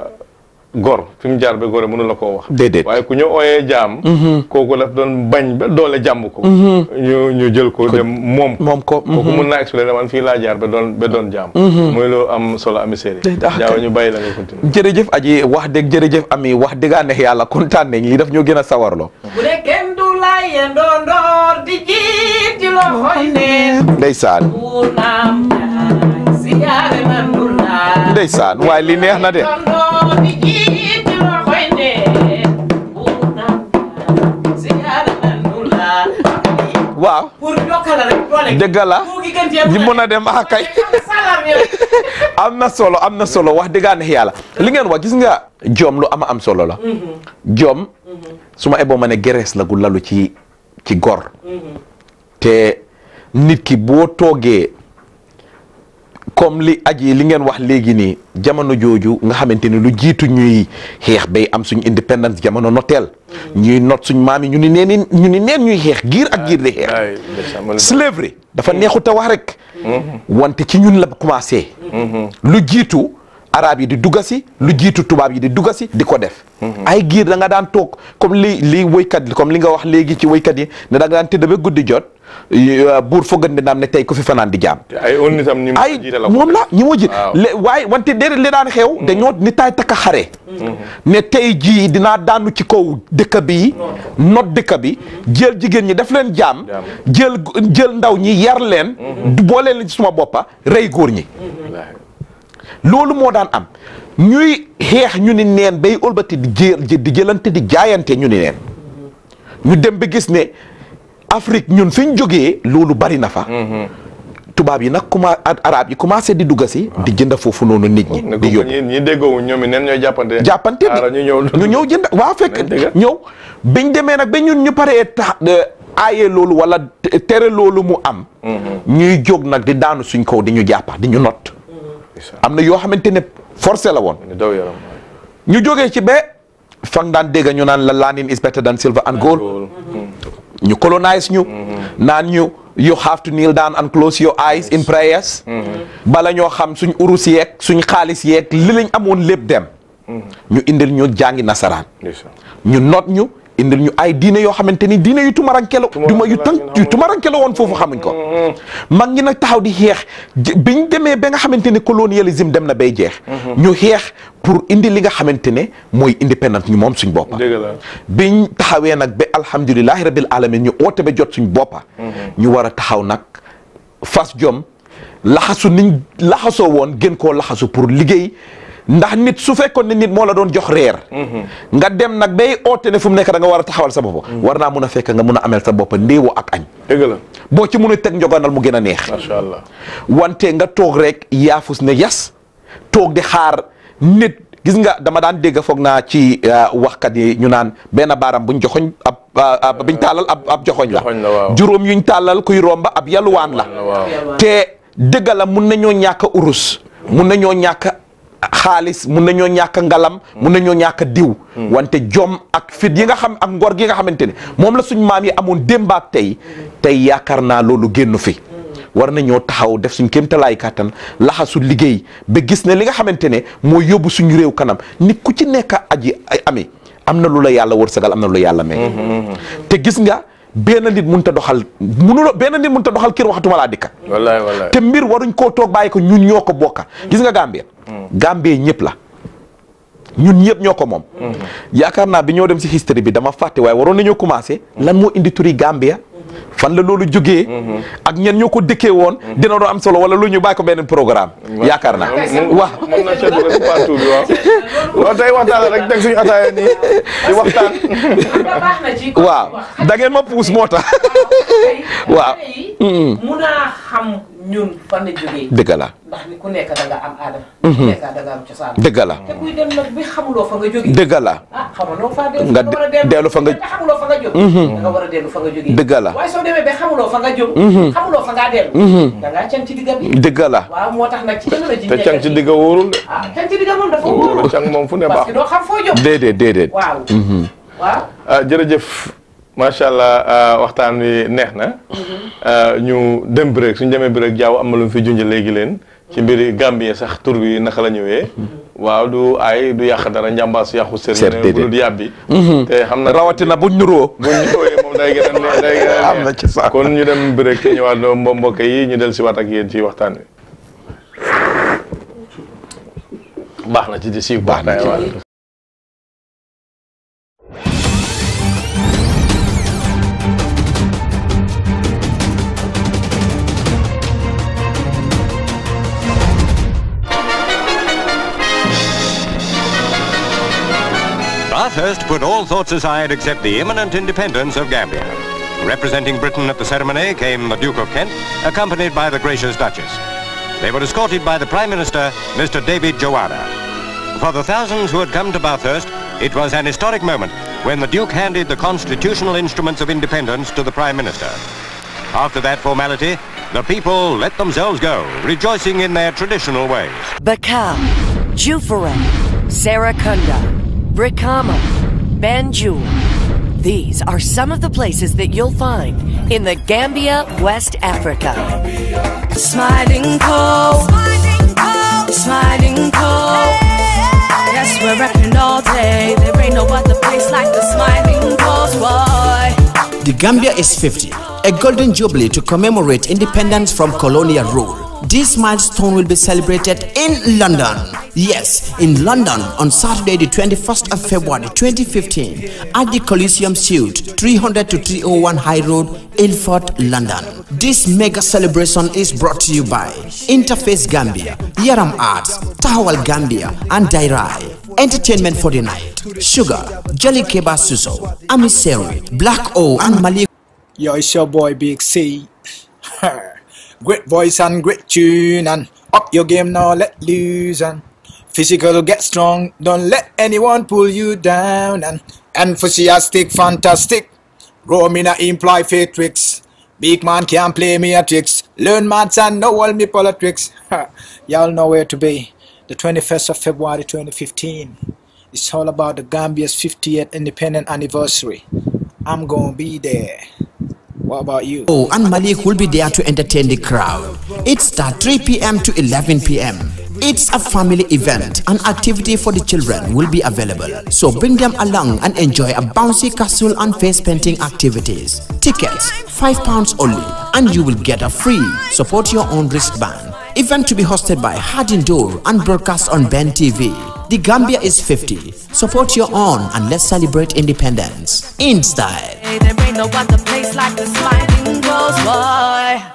gor fi mu jaar ba gore mënu la koo wax Déedéet. waaye ku ñu ooyee jaam kooku daf doon bañ ba doole jàmb ko ñu ñu jël ko dem moom ko moom ko kooku mun naa expliquer man fii laa jaar ba doon ba doon jaam mooy loo am solo ami séeri ah, jaaw kay. ñu bàyyi la nga continue jërëjëf aji wax dëgg jërëjëf ami wax dëggaa neex yàlla kontaan nañ li daf ñoo gën a sawarloo bu ne kenn du laye ndondoor di jiit ci loxoy neen. ndeysaan buur naam jaay siyaare man du laa. ndeysaan waaye li neex na de ndondoor di jiit ci loxoy neen. buur naam jaay siyaare man du laa. waaw pour jokkala rek doole. dëgg la mu ngi gën cee ñi mën a dem ah kay salar bi rek. am na solo am na solo wax dëggaa neex yàlla li ngeen wax gis nga joom lu ama am solo la joom su ma eboo ma ne gerees la gu lalu ci ci gor te nit ki boo toogee comme li aji li ngeen wax léegi nii jamono jooju nga xamante ni lu jiitu ñuy xeex bay am suñ indépendance jamono noteel ñuy not suñ maam yi ñu ni neen ñu ni neen ñuy xeex giir ak giir di xeex ay ndeysaan man slavery dafa neexut a wax rek wante ci ñun la commencé lu jiitu arab yi di duggasi lu jiitu tubaab yi di duggasi di ko def ay giir da nga daan toog comme li li woykat comme li nga wax léegi ci woykat yi ne da nga daan tëdd ba guddi jot y- buur foogandi naam ne tey ko fi fanaan di jaam ay on nitam ñi mu ay jiite la ko moom la ñi moo jiit Waaw. le waaye wante déedéet li daan xew dañoo ni taay takka xare ne tey jii dinaa daanu ci kaw dëkk bi not dëkk bi jël jigéen ñi def leen jaam Jaam. jël jël ndaw ñi yar leen du boole leen ci suma boppa rey góor ñi Wallaahi. loolu moo daan am ñuy xeex ñu ni neen bay ëlbati di jël di jëlante di jaayante ñu ni neen ñu dem ba gis ne Afrique ñun fi ñu jógee loolu bari na fa tubaab tubaab yi nag commencé arab yi commencé di dugga si di jënd foofu noonu nit ñi ne di ko yóbbu ñi ñi déggoo ñoom it neen ñooy jàppante jàppante Xaaral bi ñu ñëw ñu ñëw jënd waaw fekk Nañ dëgg. ñëw biñ demee nag ba ñun ñu paree tax aaye loolu wala te- tere loolu mu am ñuy jóg nag di daanu suñ kaw di ñu jàppa di ñu not am na yoo xamante ne forcé la woon ñu daw yaram ñu jógee ci ba fang daan dégg ñu naan la learning is better than silver and gold loolu ñu colonize ñu naan ñu you have to kneel down and close your eyes in prayers bala ñoo xam suñ urus yeeg suñ xaalis yeeg li lañ amoon lépp dem ñu indil ñu jàngi nasaraan ndeysaan ñu noot ñu indil ñu ay diine yoo xamante ni diine yu tumarankelo duma yu tan yu tumarankelo woon foofu xamuñ ko mag ñi nag taxaw di xeex j- biñ demee ba nga xamante ne colonialisme dem na bay jeex ñu xeex pour indi li nga xamante ne mooy indépendance ñu moom suñ boppa dëgg la biñ taxawee nag ba alhamdulilahi rabil alamin ñu oote ba jot suñ boppa ñu war a taxaw nag fas jom laxasu niñ laxasoo woon gën koo laxasu pour liggéey ndax nit su fekkoon ne nit moo la doon jox reer nga dem nag bay oote ne fu mu nekk da nga war a taxawal sa bopp war naa mun a fekk nga mun a amel sa bopp ndéewoo ak añ dëgg la boo ci mun a teg njogonal mu gën a neex macha allah wante nga toog rek yaafus ne yas toog di xaar nit gis nga dama daan dégg foog naa ci uh, waxkat yi ñu naan benn baaram buñ joxoñ ab uh, ab biñ tàllal ab ab joxoñ la Joxoñ la, waaw. juróom yuñ tàllal kuy romba ab yalwaan la waaw te dëgg la mun nañoo ñàkk urus mun nañoo ñàkk xaalis mun nañoo ñàkk ngalam mun nañoo ñàkk diw wante jom ak fit yi nga xam ak ngor gi nga xamante ne moom la suñ maam yi amoon démb ak tey tey yaakaar naa loolu génn fi war nañoo taxaw def suñ kéemtalaay kàttan laxasu liggéey ba gis ne li nga xamante ne moo yóbbu suñu réew kanam nit ku ci nekk aji ay ami am na lu la yàlla wërsëgal am na lu la yàlla may te gis nga benn nit mun ta doxal munuloo benn nit mun ta doxal kër waxatuma laa dikka wallaay wallaay te mbir waruñ koo toog bàyyi ko ñun ñoo ko bokka gis nga Gambie Gambie ñëpp la ñun ñëpp ñoo ko moom yaakaar naa bi ñoo dem si history bi dama fàtte waaye waroon nañoo commencé lan moo indi turi Gambia fan la loolu jógee ak ñen ñoo ko dëkkee woon dina doon am solo wala lu ñu bàyyi ko benn programme yaakaar naa waaw mën na seetlu rek partout bi waaw waaw tey waxtaan la rek teg suñu ataaya nii di waxtaan baax na ci waaw da ngeen ma puus moo tax waaw mun a xam ñun fan la jógee dëgg la ndax ni ku nekk da nga am aadama ku nekk da nga am cosaan dëgg la te kuy dem nag bi xamuloo fa nga jógee dëgg la ah xamuloo fa dellu Nga war a dellu fa nga- te xamuloo fa nga jóg da nga war a dellu fa nga jógee dëgg la waaye soo demee ba xamuloo fa nga jóg xamuloo fa ngaa dellu da ngaa can ci digga bi dëgg la waaw moo tax nag ci jamono ji te càng ci digga wóorul de ah can ci digga moom dafa wóorul càng moom fu ne parce baax que doo xam foo jóg déedéet déedéet waaw waaw ah jërëjëf macha allah ah, waxtaan wi neex na ah, ñu dem break suñ demee break jaaw am na lu mu fi junj léegi leen ci mbiri Gambie sax tur bi naka la ñëwee waaw du ay du yàq dara njàmbaas yàqu Seet sër ne bu déedéet. dul yàbbi te xam na rawatina buñ nuroo bu ñu ñëwee moom day gën a neex day gën a Am na neex. ci sax. kon ñu dem break te ñëwaat doo mbo mbokk yi ñu del si waat ak yéen ci waxtaan wi baax na ci di siiw Baax na ci. waaw. Bathurst put all thoughts aside except the imminent independence of Gambia. Representing Britain at the ceremony came the Duke of Kent, accompanied by the gracious Duchess. They were escorted by the Prime Minister, Mr. David Joanna. For the thousands who had come to Bathurst, it was an historic moment when the Duke handed the constitutional instruments of independence to the Prime Minister. After that formality, the people let themselves go, rejoicing in their traditional ways. Bakau, Jufaram, Sarakunda, Brikama, Banjul. These are some of the places that you'll find in the Gambia, West Africa. Smiling Cove. Smiling Cove. Yes, we're repping all day. There ain't no other place like the Smiling Cove, boy. The Gambia is 50, a golden jubilee to commemorate independence from colonial rule. This milestone will be celebrated in London. Yes, in London on Saturday, the 21st of February 2015 at the Coliseum Suite, 300 to 301 High Road, Ilford, London. This mega celebration is brought to you by Interface Gambia, Yaram Arts, Tahawal Gambia, and Dairai. Entertainment for the night. Sugar, Jelly Keba Suso, Amiseri, Black O, and Malik. Yo, it's your boy Big C. Great voice and great tune and up your game now let loose and physical get strong. Don't let anyone pull you down and enthusiastic, fantastic. Roaming a imply fake tricks. Big man can't play me a tricks. Learn maths and know all me politics. Ha, Y'all know where to be. The 21st of February 2015. It's all about the Gambia's 50th independent anniversary. I'm gonna be there. What about you? Oh, and Malik will be there to entertain the crowd. It starts 3 p.m. to 11 p.m. It's a family event. An activity for the children will be available. So bring them along and enjoy a bouncy castle and face painting activities. Tickets, five pounds only, and you will get a free support your own wristband. Event to be hosted by Hardin Door and broadcast on Ben TV. The Gambia is 50. Support your own and let's celebrate independence in style. Hey, there ain't no other place like the sliding doors, boy.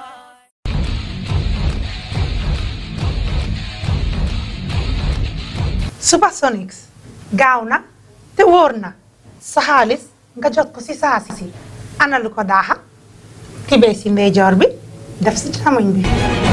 Supersonics gaaw na te wóor na sa xaalis nga jot ko si saa si ana lu ko daaxa tibee si ndeyjoor bi def si càmmoñ bi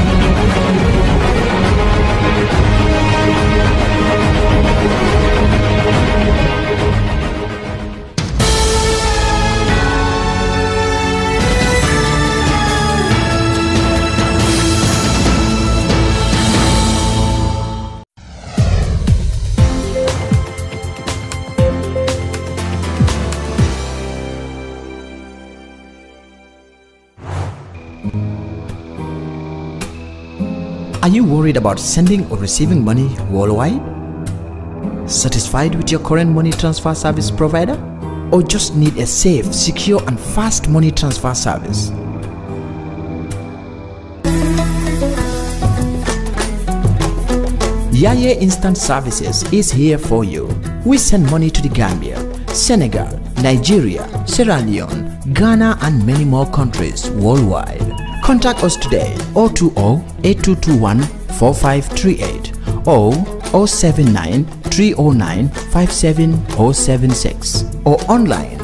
Are you worried about sending or receiving money worldwide? Satisfied with your current money transfer service provider? Or just need a safe, secure, and fast money transfer service? Yaye Instant Services is here for you. We send money to the Gambia, Senegal, Nigeria, Sierra Leone, Ghana, and many more countries worldwide. Contact us today 020 8221 4538 or 079 309 57076 or online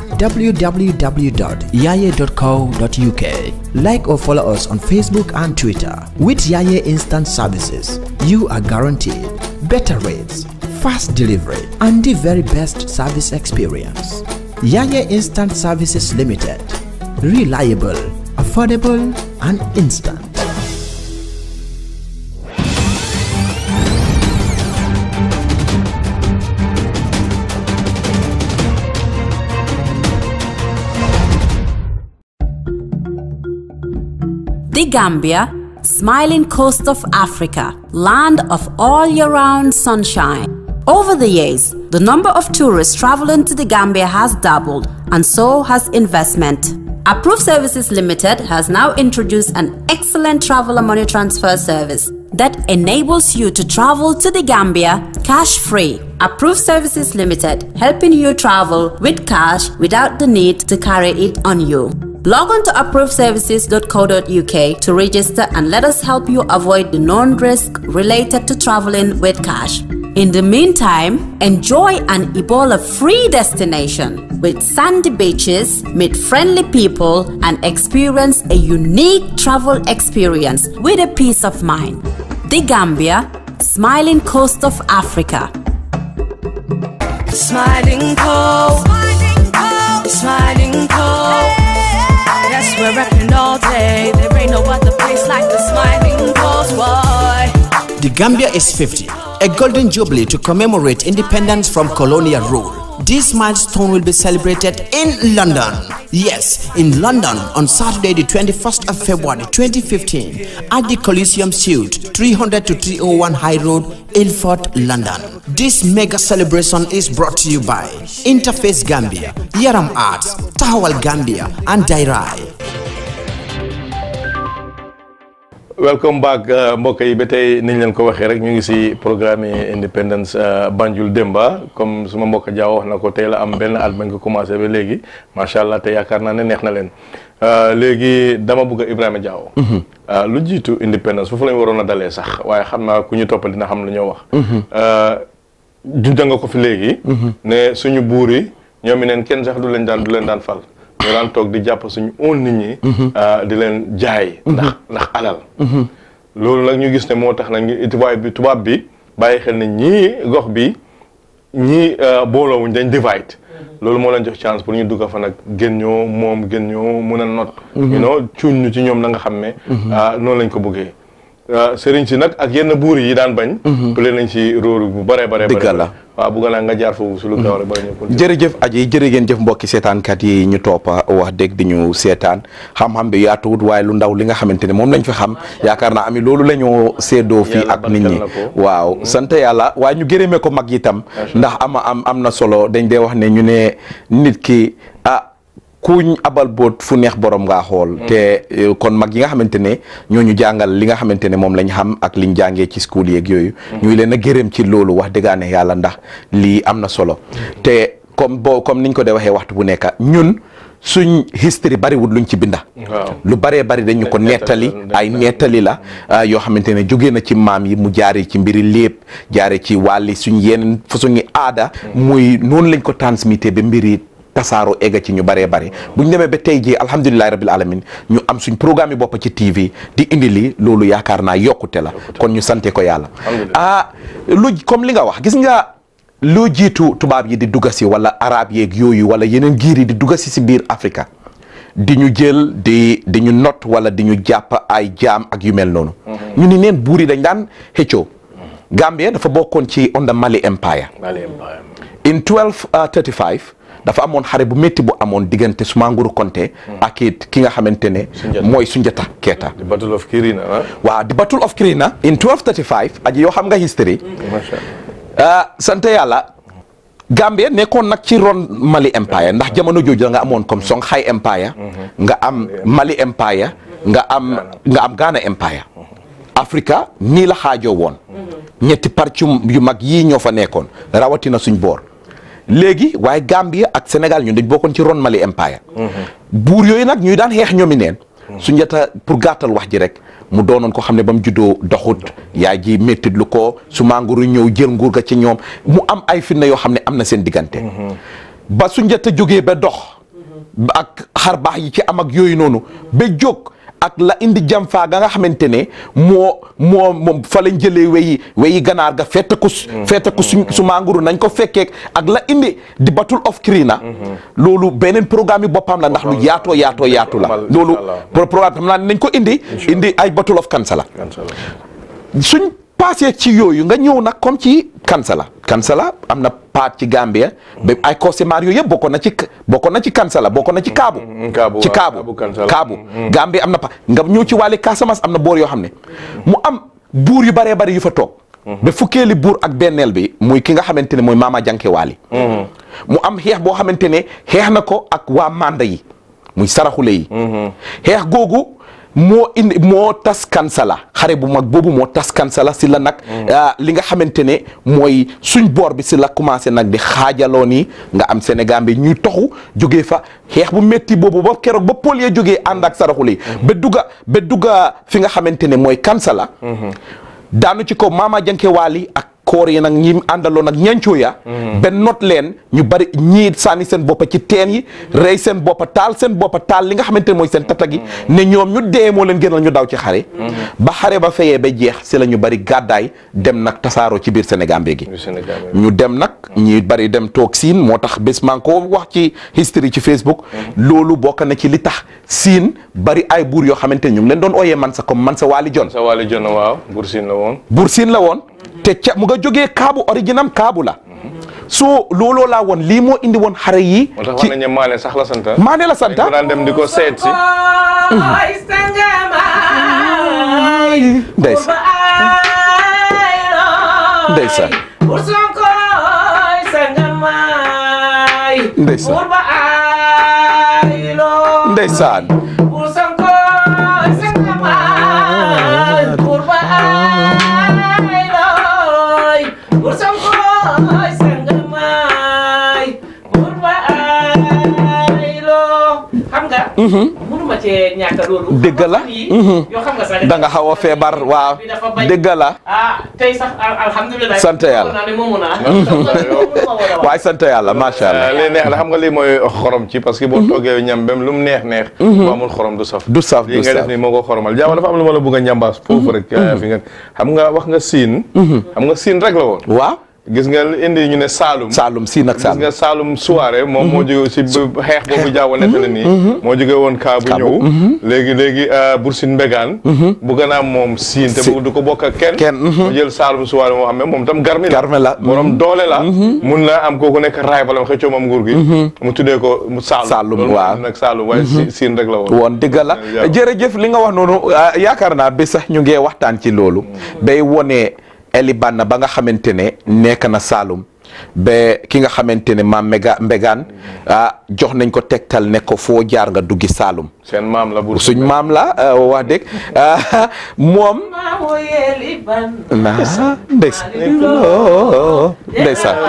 www.yaye.co.uk. Like or follow us on Facebook and Twitter. With Yaye Instant Services, you are guaranteed better rates, fast delivery, and the very best service experience. Yaye Instant Services Limited. Reliable, affordable, and instant. The Gambia, smiling coast of Africa, land of all year round sunshine. Over the years, the number of tourists traveling to the Gambia has doubled, and so has investment. Approved Services Limited has now introduced an excellent traveler money transfer service that enables you to travel to the Gambia cash free. Approved Services Limited, helping you travel with cash without the need to carry it on you. Log on to approvedservices.co.uk to register and let us help you avoid the known risk related to traveling with cash. In the meantime, enjoy an Ebola free destination with sandy beaches, meet friendly people, and experience a unique travel experience with a peace of mind. The Gambia, smiling coast of Africa. Smiling coast. Smiling coast. Yes, we're rapping all day. There ain't no other place like the smiling coast, boy. The Gambia is 50, a golden jubilee to commemorate independence from colonial rule. This milestone will be celebrated in London. Yes, in London on Saturday, the 21st of February 2015 at the Coliseum Suite, 300 to 301 High Road, Ilford, London. This mega celebration is brought to you by Interface Gambia, Yaram Arts, Tahawal Gambia, and Dairai. welcome back mbokk yi ba tey niñ leen ko waxee rek ñu ngi si programme independence Banjul Demba comme suma mbokk Jaaw wax na ko tey la am benn at bañ ko commencé ba léegi macha allah te yaakaar naa ne neex na leen léegi dama bëgg a Ibrahima Jaaw lu jiitu independence foofu lañ waroon a dalee sax waaye xam naa ku ñu toppal dina xam lu ñoo wax junja nga ko fi léegi ne suñu buur yi ñoom i neen kenn sax du leen daan du leen daan fal ñu daan toog di jàpp suñu own nit ñi ah, di leen jaay ndax ndax alal loolu nag ñu gis ne moo tax nag ñu tubaab bi tubaab bi bàyyi xel ne ñii gox bi ñii booloowuñ dañ divide loolu moo leen jox chance pour ñu dugg fa nag gën ñoo moom gën ñoo mun a not you know cuuñ ñu ci ñoom na nga xam ne ah, noonu lañ ko bëggee ah, sëriñ si nag ak yenn buur yi daan bañ plé nañ si róoru bu bare bare Dëgg bare la. waaw bugga naa nga jaar foofu su lu gaaw rek bala ñu continuer jërëjëf aji jërë ngeen jëf mbokki seetaankat yi ñu toppa wax dëgg di ñu seetaan xam-xam bi yaatuwut waaye lu ndaw li nga xamante ne moom lañ fi xam yaakaar naa ami loolu la ñu séedoo fii Yàlla ak nit ñi barkeel na ko. waaw sant yàlla waaye ñu gërëmee ko mag itam ndax ama am am na solo dañ dee wax ne ñu ne nit ki ah kuñ abal boot fu neex borom ngaa xool te eh, kon mag yi nga xamante ne ñooñu jàngal li nga xamante ne moom lañ xam ak liñ jàngee ci school yeeg yooyu ñuy leen a gërëm ci loolu wax dëggaane yàlla ndax lii am na solo te comme boo comme niñ ko dee waxee waxtu bu nekk ñun suñ history bariwul luñ ci binda waaw lu baree bari dañu ko nettali ay nettali la ah, yoo xamante ne jóge na ci maam yi mu jaare ci mbiri lépp jaare ci wàlli suñ yeneen façon ngi aada muy noonu lañ ko transmité ba mbiri tasaaro egga ci ñu baree bari bu ñu demee ba tey jii alhamdulilahi rabbil alamin ñu am suñ programme yi bopp ci TV di indi li loolu yaakaar naa yokkute la kon ñu sante ko yàlla ah lu comme li nga wax gis nga loo jiitu tubaab yi di dugga si wala arab yeeg yooyu wala yeneen giir yi di dugga si si biir Afrika di ñu jël di di ñu not wala di ñu jàpp ay jaam ak yu mel noonu ñu ni neen buur yi dañ daan xëccoo Gambia dafa bokkoon ci under Mali Empire Mali Empire in 1235 dafa amoon xare bu métti bu amoon diggante Sumanguru Konte ak it ki nga xamante ne mooy Sunjata Keita the battle of Kirina ah waaw the battle of Kirina in 1235 aji yoo xam nga history macha ah sant yàlla Gambia nekkoon nag ci ron Mali Empire ndax jamono jooju nga amoon comme Songhai Empire nga am Mali Empire nga am nga am Ghana Empire Africa nii la xaajoo woon ñetti parti yu mag yii ñoo fa nekkoon rawatina suñ boor léegi waaye Gambia ak Sénégal ñun dañ bokkoon ci ron Mali Empire buur yooyu nag ñuy daan xeex ñoomi neen Sunjata pour gàttal wax ji rek mu doonoon ko xam ne ba mu juddoo doxut yaay ji méttit lu ko su manguru ñëw jël nguur ga ci ñoom mu am ay fitna yoo xam ne am na seen diggante ba Sunjata jógee ba dox ak xar baax yi ci am ak yooyu noonu ba jóg ak la indi jam faa ga nga xamante ne moo moo moom fa lañ jëlee weyi weyi ganaar ga fette ko su fette ko su su manguru nañ ko fekkee ak la indi di battle of Kirina loolu beneen programme yi boppam la ndax lu yaatoo yaatoo yaatu la loolu pro- programme xam naa ne nañ ko indi indi ay battle of Kansala suñ passé ci yooyu nga ñëw nag comme ci Kansala Kansala am na paat ci Gambia ba ay causemar yooyu yëpp bokkoon na ci bokkoon na ci Kansala bokkoon na ci Kaabu Kaabu ci waaw, Kaabu Kaabu Kansala. Kaabu Gambia am na pa nga ñëw ci wàlli Casamance am na boor yoo xam ne mu am buur yu baree bari yu fa toog ba fukkeeli buur ak benneel bi muy ki nga xamante ne mooy Maama Janke Waali mu am xeex boo xamante ne xeex na ko ak waa Manda yi muy saraxule yi xeex googu moo indi moo tas kansala xare bu mag boobu moo tas kansala si la nag ah, li nga xamante ne mooy suñ boor bi si la commencé nag di xaajaloo nii nga am Sénégal bi ñuy toxu jógee fa xeex bu métti boobu ba keroog ba pôl ya jógee ànd ak saraxule yi ba dugga ba dugga fi nga xamante ne mooy kansala daanu ci ko Maama Janke Waali ak koor yi nag ñi àndaloon ak ñancoo ya benn not leen ñu bari ñii sànni seen boppa ci teen yi rey seen boppa taal seen boppa taal li nga xamante ne mooy seen tata gi ne ñoom ñu dee moo leen gënal ñu daw ci xare ba xare ba fayee ba jeex si la ñu bari gàddaay dem nag tasaaroo ci biir Sénégal gi ñu dem nag ñi bari dem toog siin moo tax bés maa ngi ko wax ci history ci Facebook loolu bokk na ci li tax siin bari ay buur yoo xamante ne ñu ngi leen doon ooyee man sa comme man sa waali jon sa waali jon waaw Buur Siin la woon buur siin la woon te ca mu nga jógee kaabu originam kaabu la soo looloo laa woon lii moo indi woon xare yi moo tax wax nañu ne Maane sax la sant Maane la sant dañ ko daan dem di ko seet si ndeysaan ndeysaan ndeysaan ndeysaan xam nga. mënu mënuma cee ñàkk loolu. dëgg la fan yii, yoo xam nga sax da nga xaw a feebar waaw bi dafa bañ. dëgg la ah tey sax al- alhamdulilah. Sant yàlla. naa ne moomu naa. waaye sant yàlla macha allah li neex la xam nga lii mooy xorom ci parce que boo toggee ñam bem lu mu neex neex bu amul xorom du saf du saf lii du nga def saf nii moo ko xoromal jaama dafa am lu ma la bëgg a njàmbaas foofu rek fi nga xam nga wax nga siin xam nga siin rek la woon waaw gis nga indi ñu ne Saalum Saalum siin ak gis Saalum nga Saalum soirée moom moo jóge si bu- xeex boobu jaaw nekk na nii moo jóge woon kaa bu Kaabu. ñëw léegi léegi Bursin Mbegaan bu gën a am moom siin te bu du ko bokk ak kenn Kenn, mhm. mu jël Saalum soirée moo xam ne moom tam garmi la Garmi la, borom doole la mun na am kooku nekk raay balam xëccoo moom nguur gi mu tuddee ko mu Saalum Saalum, loolu waaw. moo nag Saalum waaye si- siin rek la woon woon dëgg la Jaaw. jërëjëf li nga wax noonu ah, yaakaar naa ba sax ñu ngee waxtaan ci loolu bay wone Eli Banna ba nga xamante ne nekk na Saalum ba ki nga xamante ne maam Mbega Mbegaan ah jox nañ ko tegtal ne ko foo jaar nga duggi Saalum seen maam la Bursin suñ maam la ah, wax dëgg ah, moom maa woyeeli ban. na ndeysaan ndeysaan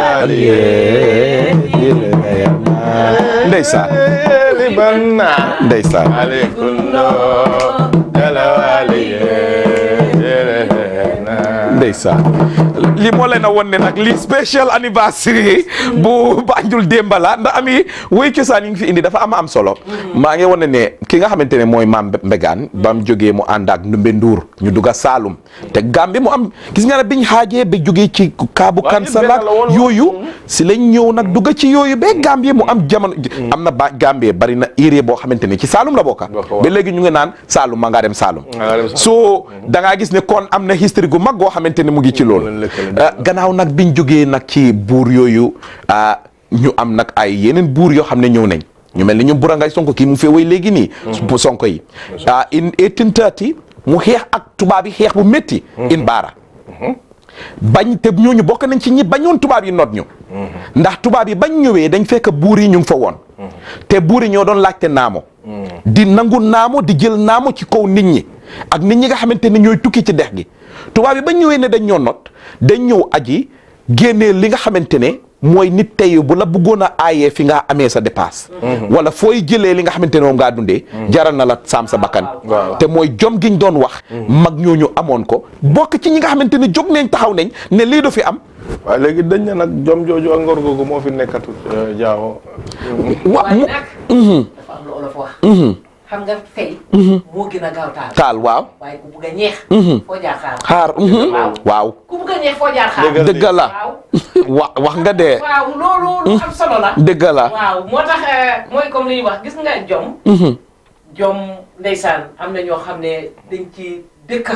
ndeysaan libanna ndeysaan alekundo jalawaliye ndeysaan li moo leen a won ne nag li special anniversary bu Banjul démba la ndax ami woy cosaan yi ngi fi indi dafa am am solo maa ngi wane ne ki nga xamante ne mooy maam Mbegaan ba mu jógee mu ànd ak Ndumbe Nduur ñu dugg a Saalum te Gambie mu am gis nga ne biñ xaajee ba jógee ci Kaabu Waaw, Kansala benn la woon. yooyu si lañ ñëw nag dugg ci yooyu ba Gambie mu am jamono am na ba Gambie bari na area boo xamante ne ci Saalum la bokka Bokk, waaw. ba léegi ñu ngi naan Saalum ma ngaa dem Saalum Ma ngaa dem Saalum. so da ngaa gis ne kon am na history gu mag goo xamante ne mu ngi ci loolu leen lëkkale, ah, gannaaw nag biñ jógee nag ci buur yooyu ah, ñu am nag ay yeneen buur yoo xam ne ñëw nañ ñu mel ni ñu Burangay Sonko kii mu fee way léegi nii bu Sonko yi ah in 1830 mu xeex ak tubaab yi xeex bu métti in baara bañ te ñooñu bokk nañ ci ñi bañoon tubaab yi noot ñu ndax tubaab yi bañ ñëwee dañ fekk buur yi ñu ngi fa woon te buur yi ñoo doon laajte naamo di nangu naamo di jël naamo ci kaw nit ñi ak nit ñi nga xamante ne ñooy tukki ci dex gi tubaab yi bañ ñëwee ne dañ ñoo not dañ ñëw aji génnee li nga xamante ne mooy nit tey bu la bëggoon a aayee fi nga amee sa dépasse wala fooy jëlee li nga xamante ne moom ngaa dundee jaral na la saam sa bakkan Waaw. te mooy jom giñ doon wax mag ñooñu amoon ko bokk ci ñi nga xamante ne jóg nañ taxaw nañ ne lii du fi am waaye léegi dañ ne nag jom jooju ak ngor googu moo fi nekkatu jaawo wa waaye mu nag. dafa am lu olof wax. xam nga fay. moo gën a gaaw taal. taal waaw waaye ku bugg a ñeex. foo jaar xaar. xaar mhm. waaw. waaw ku bugg a ñeex foo jaar xaar. Dëgg dëgg la waaw. wa wax nga dee waaw loolu lu am solo la. dëgg la waaw moo tax eh, mooy comme li ñuy wax gis nga jom. Mhm. jom ndeysaan am na ñoo xam ne dañ ci dëkk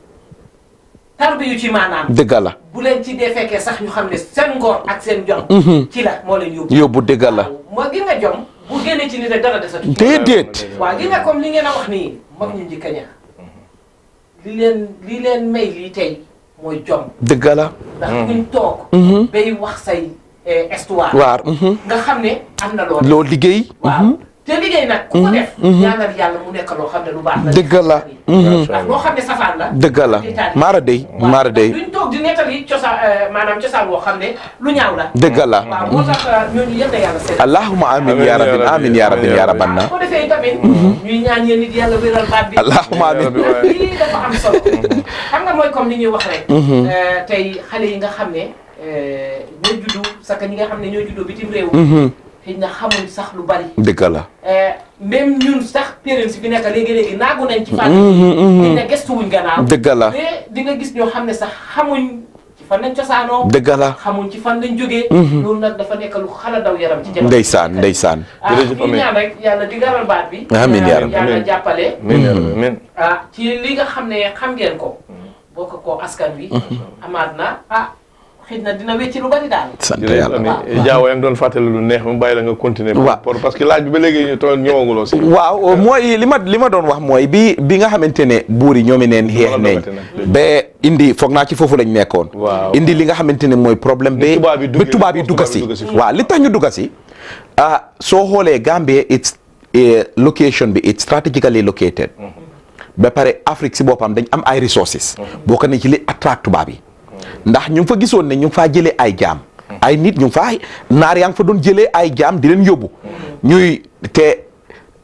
tarbi yu ci maanaam. dëgg la bu leen ci dee fekkee sax ñu xam ne seen ngor ak seen jom. ci la moo leen yóbbu. yóbbu dëgg la waaw moo gi nga jom bu génnee ci nit rek dara desatu. déedéet waaw gi nga comme li ngeen a wax nii mag ñu njëkk a ña li leen li leen may lii tey mooy jom dëgg la ndax kuñ toog bay wax say eh, histoire waar mhm. nga xam ne am na loo def loo liggéey waaw te liggéey nag ku ko def ñaanal yàlla mu nekk loo xam ne lu baax la dëgg la ndax loo xam ne safaan la dëgg la maara day maara day duñ toog di nettali cosaan eh, maanaam cosaan woo xam ne lu ñaaw la dëgg la waaw moo tax eh, ñooñu yal na yàlla seet allahumma amin ya rabbi amin ya rabbi ya rabbanna bu ko defee tamit ñuy ñaan yéen nit yàlla wéral baat bi allahumma amin ndax lii dafa am solo xam nga mooy comme li ñuy wax rek eh, tey xale yi nga xam ne eh, ñoo juddu saka ñi nga xam ne ñoo juddoo bitim réew xëy na xamuñ sax lu bari dëgg la Eh, même ñun sax parents bi nekk léegi-léegi naagu nañ ci fànn xëy na gestuwuñ gannaaw dëgg la mais di nga gis ñoo xam ne sax xamuñ ci fan lañ cosaanoo dëgg la xamuñ ci fan lañ jógee loolu nag dafa nekk lu xala daw yaram ci jamono ndeysaan ndeysaan ah Jërëjëf ñu Amy. ñaan rek yàlla di garal baat bi Amiin yaa rabbi. yàlla jàppale min min ah ci li nga xam ne xam ngeen ko bokk ko askan wi amaat na ah xëy na dina wecci lu bari daal sant jërëjëf yàlla Ami jaawo yaa ngi doon fàttali lu neex mu bàyyi la nga continuer Waaw. pour parce que laaj bi ba léegi ñu toll ñëwaguloo si waaw mooy li ma li ma doon wax mooy bi bi nga xamante ne buur yi ñoomi neen xeex Wala nañ dogate nag. ba indi foog naa ci foofu lañ nekkoon Waaw. indi li nga xamante ne mooy problème Ni ba tubaab yi ba duggee- tubaab yi foofu dugga tubaab yi si dugga si foofu. waaw li tax ñu dugga si ah soo xoolee Gambia it's eh, location bi it's strategically located ba pare Afrique si boppam dañ am ay resources boo ko ne ci li attract tubaab yi ndax ñu ngi fa gisoon ne ñu ngi faa jëlee ay jaam ay nit ñu ngi faa naar yaa ngi fa doon jëlee ay jaam di leen yóbbu ñuy te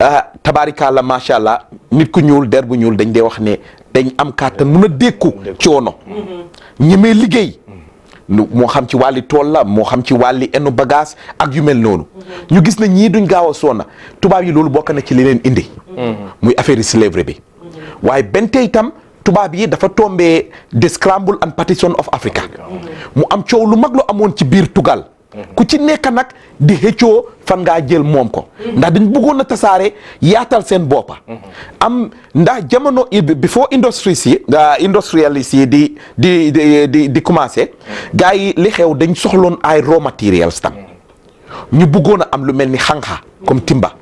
ah tabaarikàlla macha allah nit ku ñuul der bu ñuul dañ dee wax ne dañ am kàttan mun a dékku coono ñemee liggéey lu moo xam ci wàlli tool la moo xam ci wàlli enu bagage ak yu mel noonu ñu gis na ñii duñ gaaw a soona tubaab yi loolu bokk na ci li leen indi muy affaire yi slavery bi waaye benn tey itam tubaab yi dafa tombee the scramble and partition of Africa mu am coow lu mag lu amoon ci biir tugal ku ci nekk nag di xëccoo fan ngaa jël moom ko ndax dañ bëggoon a tasaare yaatal seen boppa am ndax jamono before industries yi industrialist yi di di di di di commencé gars yi li xew dañ soxloon ay raw materials tam ñu bëggoon a am lu mel ni xanxa comme timba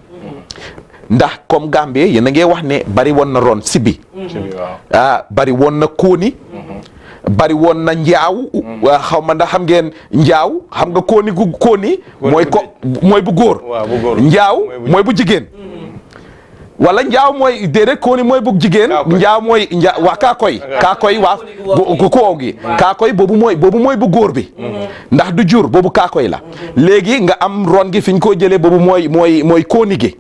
ndax comme Gambie yéen a ngi wax ne bari woon na ron sibi ah bari woon na kóoni bari woon na njaaw xaw ma ndax xam ngeen njaaw xam nga kóoni gu kóoni mooy ko mooy bu góor njaaw mooy bu jigéen wala njaaw mooy déedéet kóoni mooy bu jigéen njaaw mooy njaa waa kaakoy kaakoy waa gu koow gi kaakoy boobu mooy boobu mooy bu góor bi ndax du jur boobu kaakoy la léegi nga am ron gi fi ñu ko jëlee boobu mooy mooy mooy kóoni gi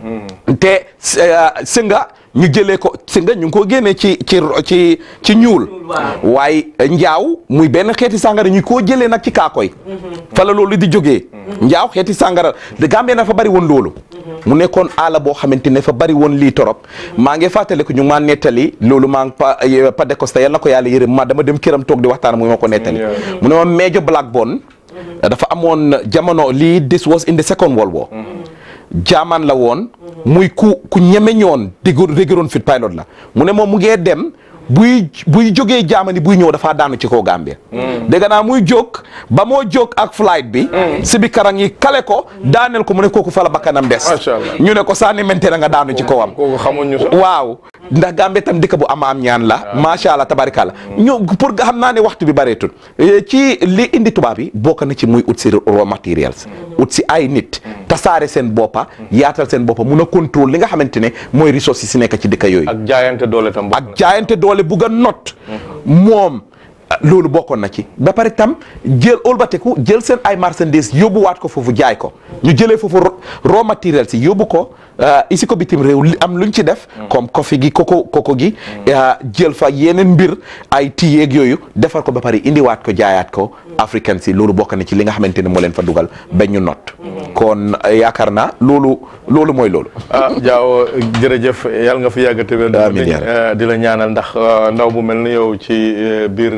te sënga ñu jëlee ko sënga ñu ngi ko génnee ci ci ci ci ñuul waaye njaaw muy benn xeeti sàngara ñu koo jëlee nag ci kaakoy fa la loolu di jógee njaaw xeeti sàngara de Gambie na fa bari woon loolu mu nekkoon aala boo xamante ne fa bari woon lii torop maa ngi fàttali ko ñu maa nettali loolu maa ngi pa pa de Costa yal na ko yàlla yërëm ma dama dem këram toog di waxtaan mu ma ko nettali mu ne ma Major Blackburn dafa amoon jamono lii this was in the second world war jaamaan la woon muy ku ku ñeme ñoon dégg déggoon fit pilot la mu ne moom mu ngee dem buy buy jógee jaamani buy ñëw dafaa daanu ci kaw Gambia dégg naa muy jóg ba moo jóg ak flight bi si bi karang yi kale ko daaneel ko mu ne kooku fa la bakkanam des ñu ne ko sànni mente na nga daanu ci kawam waaw ndax Gambie tam dëkk bu am am ñaan la macha allah tabarikàlla ñu pour nga xam naa ne waxtu bi bareetul ci li indi tubaab yi bokk na ci muy ut si raw materials ut si ay nit tasaare seen boppa yaatal seen boppa mun a contrôle li nga xamante ne mooy ressources yi si nekk ci dëkk yooyu ak jaayante doole tam ak jaayante doole bugg a not moom loolu bokkoon na ci ba pare tam jël olbateku jël seen ay marchandises yóbbuwaat ko foofu jaay ko ñu jëlee foofu raw materials yi yóbbu ko isi ko bitim réew li am luñ ci def comme coffee gi koko koko gi jël fa yeneen mbir ay tiyeeg yooyu defar ko ba pare indiwaat ko jaayaat ko africain si loolu bokk na ci li nga xamante ne moo leen fa dugal ba ñu not kon yaakaar naa loolu loolu mooy loolu ah Diaw jërëjëf yàlla nga fi yàgg te wér di la ñaanal ndax ndaw bu mel ni yow ci biir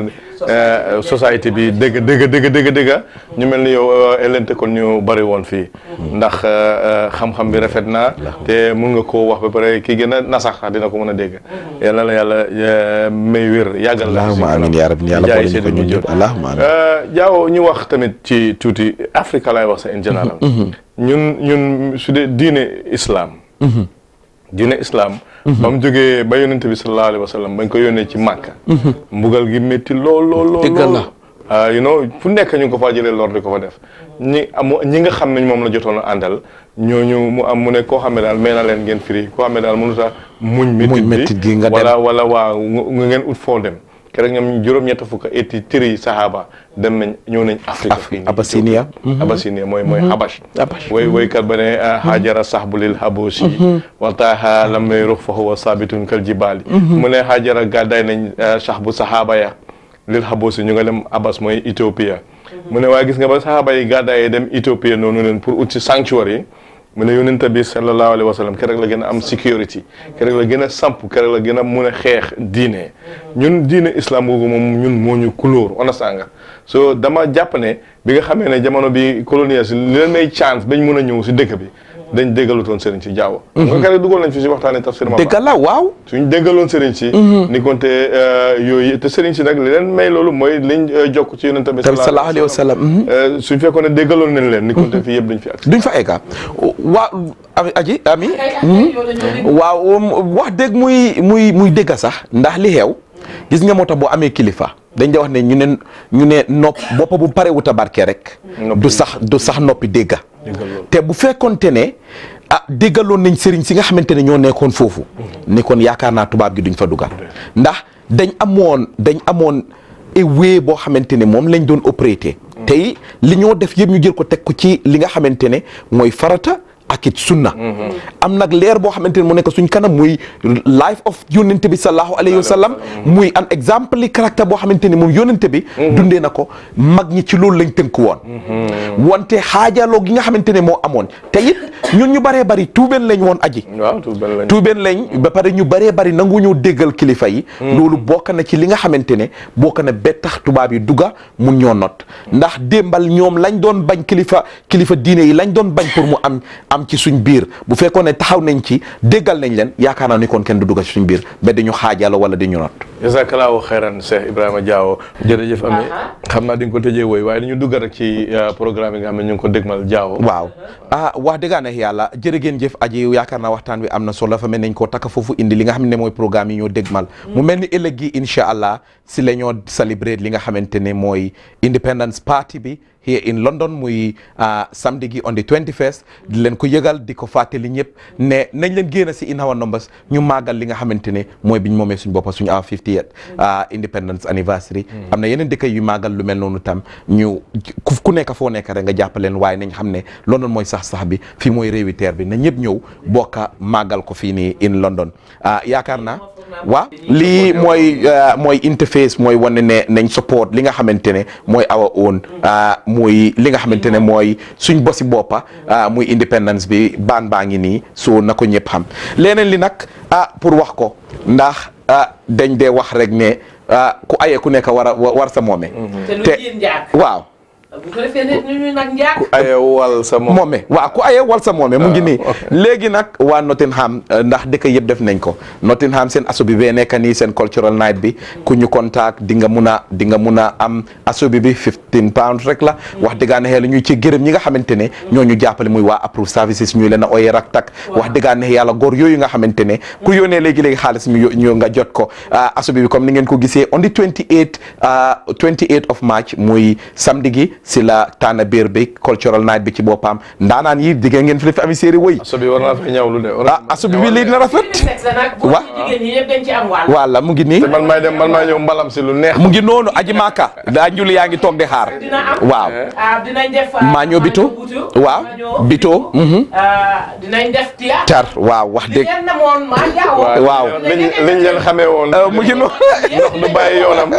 société bi dëgg dëgg dëgg dëgg dëgg ñu mel ni yow elente kon ñu bari woon fii ndax xam-xam bi rafet na te mun nga koo wax ba pare ki gën a nasax dina ko mën a dégg yal na la yàlla may wér yàggal la allahumma amiin yaa rabbi yàlla boole ñu ko ñun ñëpp allahumma amiin Diaw ñu wax tamit ci tuuti Afrique laay wax sa in général ñun ñun su dee diine islam diine islam ba mu jógee ba yónnente bi sallallahu alayhi wa sallam bañ ko yónnee ci màkka mbugal gi métti lool lool lool dëggal la you know fu nekk ñu ngi ko faa jëlee lor di ko fa def ñi am ñi nga xam ne moom la jotoon a àndal ñooñu mu am mu ne koo xam ne daal may na leen ngeen firi koo xam ne daal mënut a muñ métit gi nga dem wala wala waa nga ngeen ut foo dem keroog ñoom juróom-ñett fukk etti tëri sahaba dem nañ ñëw nañ Afrique Abyssinia Abyssinia mooy mooy Habash way waykat ba ne haajara sahbulil habosi waltaaha lam rux fa huwa sabitun kal jibaali mu ne haajara gàddaay nañ sahbu sahaba ya lil habosi ñu nga dem Abbas mooy Ethiopia mu ne waaye gis nga ba sahaba yi gàddaayee dem Ethiopia noonu leen pour ut si sanctuary yi mu ne yonent bi sallallahu alayhi wa sallam keroog la gën a am security keroog la gën a samp keroog la gën a mun a xeex diine ñun diine islam googu moom ñun moo ñu couleur understand nga so dama jàpp ne bi nga xamee ne jamono bi colonial si li leen may chance bañ mun a ñëw si dëkk bi dañ déggalutoon sëriñ si jaaw nga keroog dugal nañ fi si waxtaane tafsir ma dëgg la waaw suñ déggaloon sëriñ si ni konte yooyu te sëriñ si nag li leen may loolu mooy liñ jokk ci yonent bi sallallahu alayhi wa sallam suñ fekkoon ne déggaloon nañ leen ni konte fii yëpp dañ fi ak duñ fa egga waaw aji ami waaw wax dëgg muy muy muy dëgga sax ndax li xew gis nga moo tax boo amee kilifa dañ da wax ne ñu ne ñu ne nopp boppa bu pare wuta barke rek du sax du sax noppi dégga te bu fekkonte ne ah déggaloon nañ sëriñ si nga xamante ne ñoo nekkoon foofu ni kon yaakaar naa tubaab gi duñ fa dugal ndax dañ amoon dañ amoon wée boo xamante ne moom lañ doon opérer tey li ñoo def yëpp ñu jël ko teg ko ci li nga xamante ne mooy farata ak it sunna am nag leer boo xamante ne mu nekk suñ kanam muy life of yónnente bi sallallahu alayhi wa sallam muy an exemple li caractère boo xamante ni moom yónnente bi dundee na ko mag ñi ci loolu lañ tënk woon wante xaajaloo gi nga xamante ne moo amoon te it ñun ñu bëree bëri tuubeen lañ woon aji waaw tuubeen lañ tuubeen lañ ba pare ñu bëree bëri nangu ñu déggal kilifa yi loolu bokk na ci li nga xamante ne bokk na ba tax tubaab yi dugga mun ñoo not ndax démbal ñoom lañ doon bañ kilifa kilifa diine yi lañ doon bañ pour mu am am ci suñ biir bu fekkoon ne taxaw nañ ci déggal nañ leen yaakaar naa ni kon kenn du dugga ci suñ biir ba dañu xaajalo wala dañu not jazakallahu xeyran Cheikh Ibrahima Diawo jërëjëf Ami xam naa di nga ko tëjee woy waaye dañu dugg rek ci programme yi nga xam ne ñu ngi ko dégmal Diawo waaw ah wax dëgg neex yàlla jërë ngeen jëf aji yaakaar naa waxtaan wi am na solo fa mel nañ koo takka foofu indi li nga xam ne mooy programme yi ñoo dégmal mu mel ni ëllëg gi incha allah si la ñoo célébrer li nga xamante ne mooy Independence Party bi here in London muy samedi gi on the 21st di leen ko yëgal di ko fàttali ñëpp ne nañ leen génn si in our numbers ñu màggal li nga xamante ne mooy biñ moomee suñ boppa suñu our 50th independence anniversary am na yeneen dëkk yu màggal lu mel noonu tam ñu ku nekk foo nekk rek nga jàppaleen waaye nañ xam ne London mooy sax sax bi fii mooy réewi teer bi na ñëpp ñëw bokka màggal ko fii nii in London yaakaar naa waaw lii mooy mooy interface mooy wane ne nañ support li nga xamante ne mooy our own muy li nga xamante ne mooy suñ bosi boppa muy independence bi baan baa ngi nii so na ko ñëpp xam leneen li nag ah pour wax ko ndax dañ dee wax rek ne ku aye ku nekk war a war sa moome te waaw bu ko defee ne ñu nag njaag ku aye wal sa moom moome waaw ku aye wal sa moome mu ngi nii léegi nag waa Nottingham ndax dëkk yëpp def nañ ko Nottingham seen aso bi bee nekk nii seen cultural night bi ku ñu contact di nga mun a di nga mun a am aso bi bi 15 pounds rek la wax dëggaa ne xel ñuy ci gërëm ñi nga xamante ne ñoo ñu jàppale muy waa approve services ñuy leen a ooyee rak tak wax dëggaa ne yàlla góor yooyu nga xamante ne ku yónnee léegi-léegi xaalis ñu ñu nga jot ko aso bi bi comme ni ngeen ko gisee on the 28 28 of March muy samedi gi si la tànn biir bi cultural night bi ci boppam ndaanaan yi digg ngeen fi la fi ami séeri woy aso bi war naa fa ñawlu de ah aso bi bi lii dina rafet wa jigéen ñi ñëpp dañ ci am wàll walla mu ngi nii te man maay dem man maay ñëw mbalam si lu neex mu ngi noonu aji maaka daa njuli yaa ngi toog di xaar dina am waaw ah dinañ def maa ñoo bito waaw bito dinañ def théâtre tar waaw wax dëgg leen na moon maa jaaw waaw liñ liñ leen xamee woon mu ngi noonu ndox du bàyyi yoonam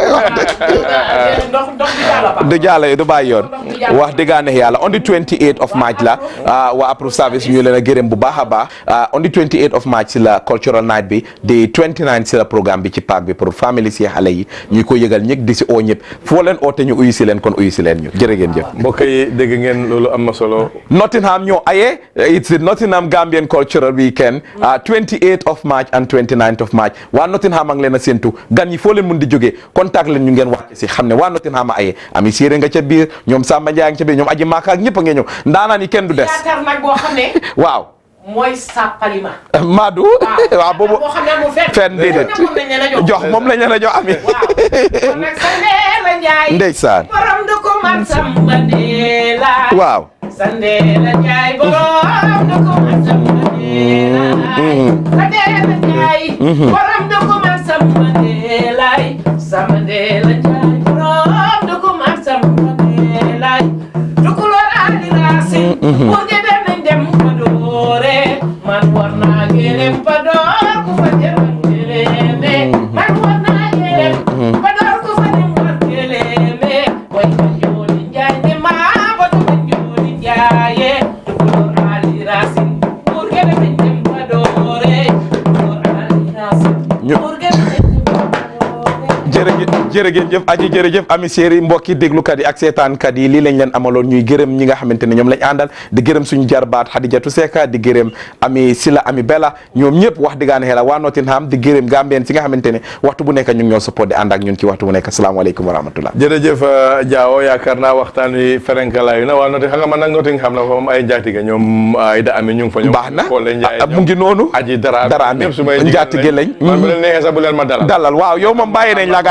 ndox ndox bi daala ba du jàll du bàyyi yoon wax dëggaa neex yàlla on the 28 of March la waa approve service ñu leen a gërëm bu baax a baax on the 28 of March si la cultural night bi di 29 si la programme bi ci parc bi pour famille si xale yi ñu ko yëgal ñëpp di si oo ñëpp foo leen oote ñu uyu si leen kon uyu si leen ñu jërë ngeen jëf mbokk yi dégg ngeen loolu am na solo Nottingham ñoo aye it's the Nottingham Gambian Cultural Weekend 28 of March and 29 of March waa Nottingham a ngi leen a séntu gan yi foo leen mun di jógee contact leen ñu ngeen wàcce si xam ne waa Nottingham a aye ami séeré nga ca biir ñoom Samba Ndiaye nga ca biir ñoom aji maaka ak ñëpp a ngeen ñëw ndaanaan yi kenn du des théâtre nag boo xam ne waaw mooy sàppalima Madou waaw boobu boo xam ne amul fenn fenn déedéet moom lañ leen a jox jox moom lañ leen a jox ami kon nag Sandela Njaay ndeysaan borom du ko man Samba Ndeela waaw Sandela Njaay borom du ko man Samba Ndeela Sandela Njaay borom du ko man Samba Ndeela Samba Ndeela Njaay borom du ko man Samba Ndeela dukuloor ali raasin pour que dem nañ dem Padoore man war naa gërëm Padoor ku fa dem war gërëme man war naa gërëm Padoor ku fa dem war gërëme way ma jooli njaay ne maa batu ma jooli njaaye dukuloor ali raasin pour que dem nañ dem Padoore dukuloor ali raasin pour que dem nañ dem jërëjëf jërëjëf aji jërëjëf ami séeri mbokki déglukat yi ak seetaankat yi lii lañ leen amaloon ñuy gërëm ñi nga xamante ne ñoom lañ àndal di gërëm suñu jarbaat Hadijatu Seka di gërëm ami Sila ami Bella ñoom ñëpp wax diggaane xela waa Nottingham di gërëm Gambien si nga xamante ne waxtu bu nekk ñu ngi ñoo support di ànd ak ñun ci waxtu bu nekk asalaamaaleykum wa rahmatullah jërëjëf Diawo yaakaar naa waxtaan wi ferenkalaayu na waa noti xam nga man nag Nottingham la fa moom ay njaatige ñoom ay da ami ñu ngi fa ñoom baax na Kole Njaay mu ngi noonu aji dara dara amee ñëpp su may njaatige lañ man bu leen neexee sax bu leen ma dalal dalal waaw yow moom bàyyi nañ la gaa yi kon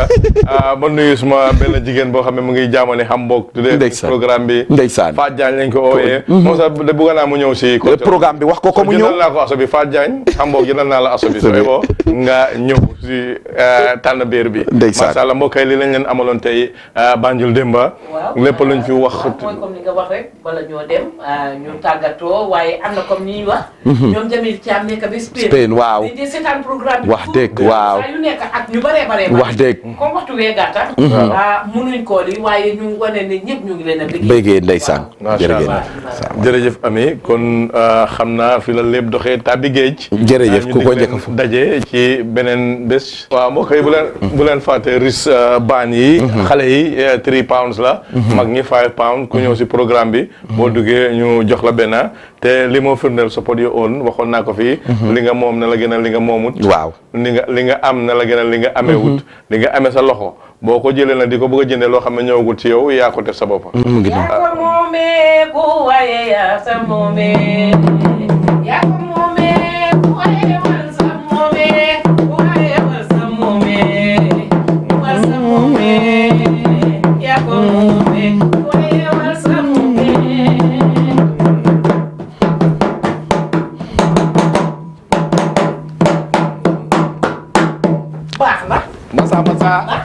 ah, ma nuyu suma benn jigéen boo xam ne mu ngi jaamane Hamburg tuddee Ndeysaan. programme bi Ndeysaan. Fatou Diagne lañ ko ooyee moom sax de bëgg naa mu ñëw si programme bi wax ko ko mu ñëw jëndal naa ko aso bi Fatou Diagne Hamburg jëndal naa la aso bi sooy boo nga ñëw si eh, tànn biir bi Ndeysaan. macha allah mbokk yi li lañ leen amaloon tey eh, Banjul Demba waaw lépp luñ fi wax mooy comme ni nga wax rek bala ñoo dem ah, ñu tàggatoo waaye am na comme ni ñuy wax. Mhm. ñoom Jamil Thiam nekk ba Spain. Spain, waaw. di di seetaan programme bi. Wax dëgg, waaw. saa yu nekk ak ñu baree baree. Wax dëgg. comme waxtu wee gàtta. Mhm. ah munuñ koo li waaye ñu wane ne ñëpp ñu ngi leen a bëgg. bëggee ndeysaan macha jërëjëf allah jërëjëf Ami kon euh, xam naa fi la lépp doxee tàbbi géej. Jërëjëf, ñu ku ko dig leen njëkk fu. daje ci beneen bés. waaw mbokk yi bu leen bu leen fàtte ris euh, baan yi. xale yi euh, three pounds la. mag ñi five pounds ku ñëw si programme bi. boo duggee ñu jox la benn te li moo firndeel support your own waxoon naa ko fii. li nga moom na la gën a li nga moomut. waaw li nga li nga am na la gën a li nga amee wut. li nga amee sa loxo boo ko jëlee nag di ko bëgg a jëndee loo xam ne ñëwagul ci yow yaa ko def sa bopp. mu ngi noonu. yaa ko moomee ku waaye yaa sa moomee. yaa ko moomee ku waaye wal sa moomee. ku waaye wal sa moomee. wal sa moomee. yaa ko moomee ku waaye wal sa moomee. baax na. masa masa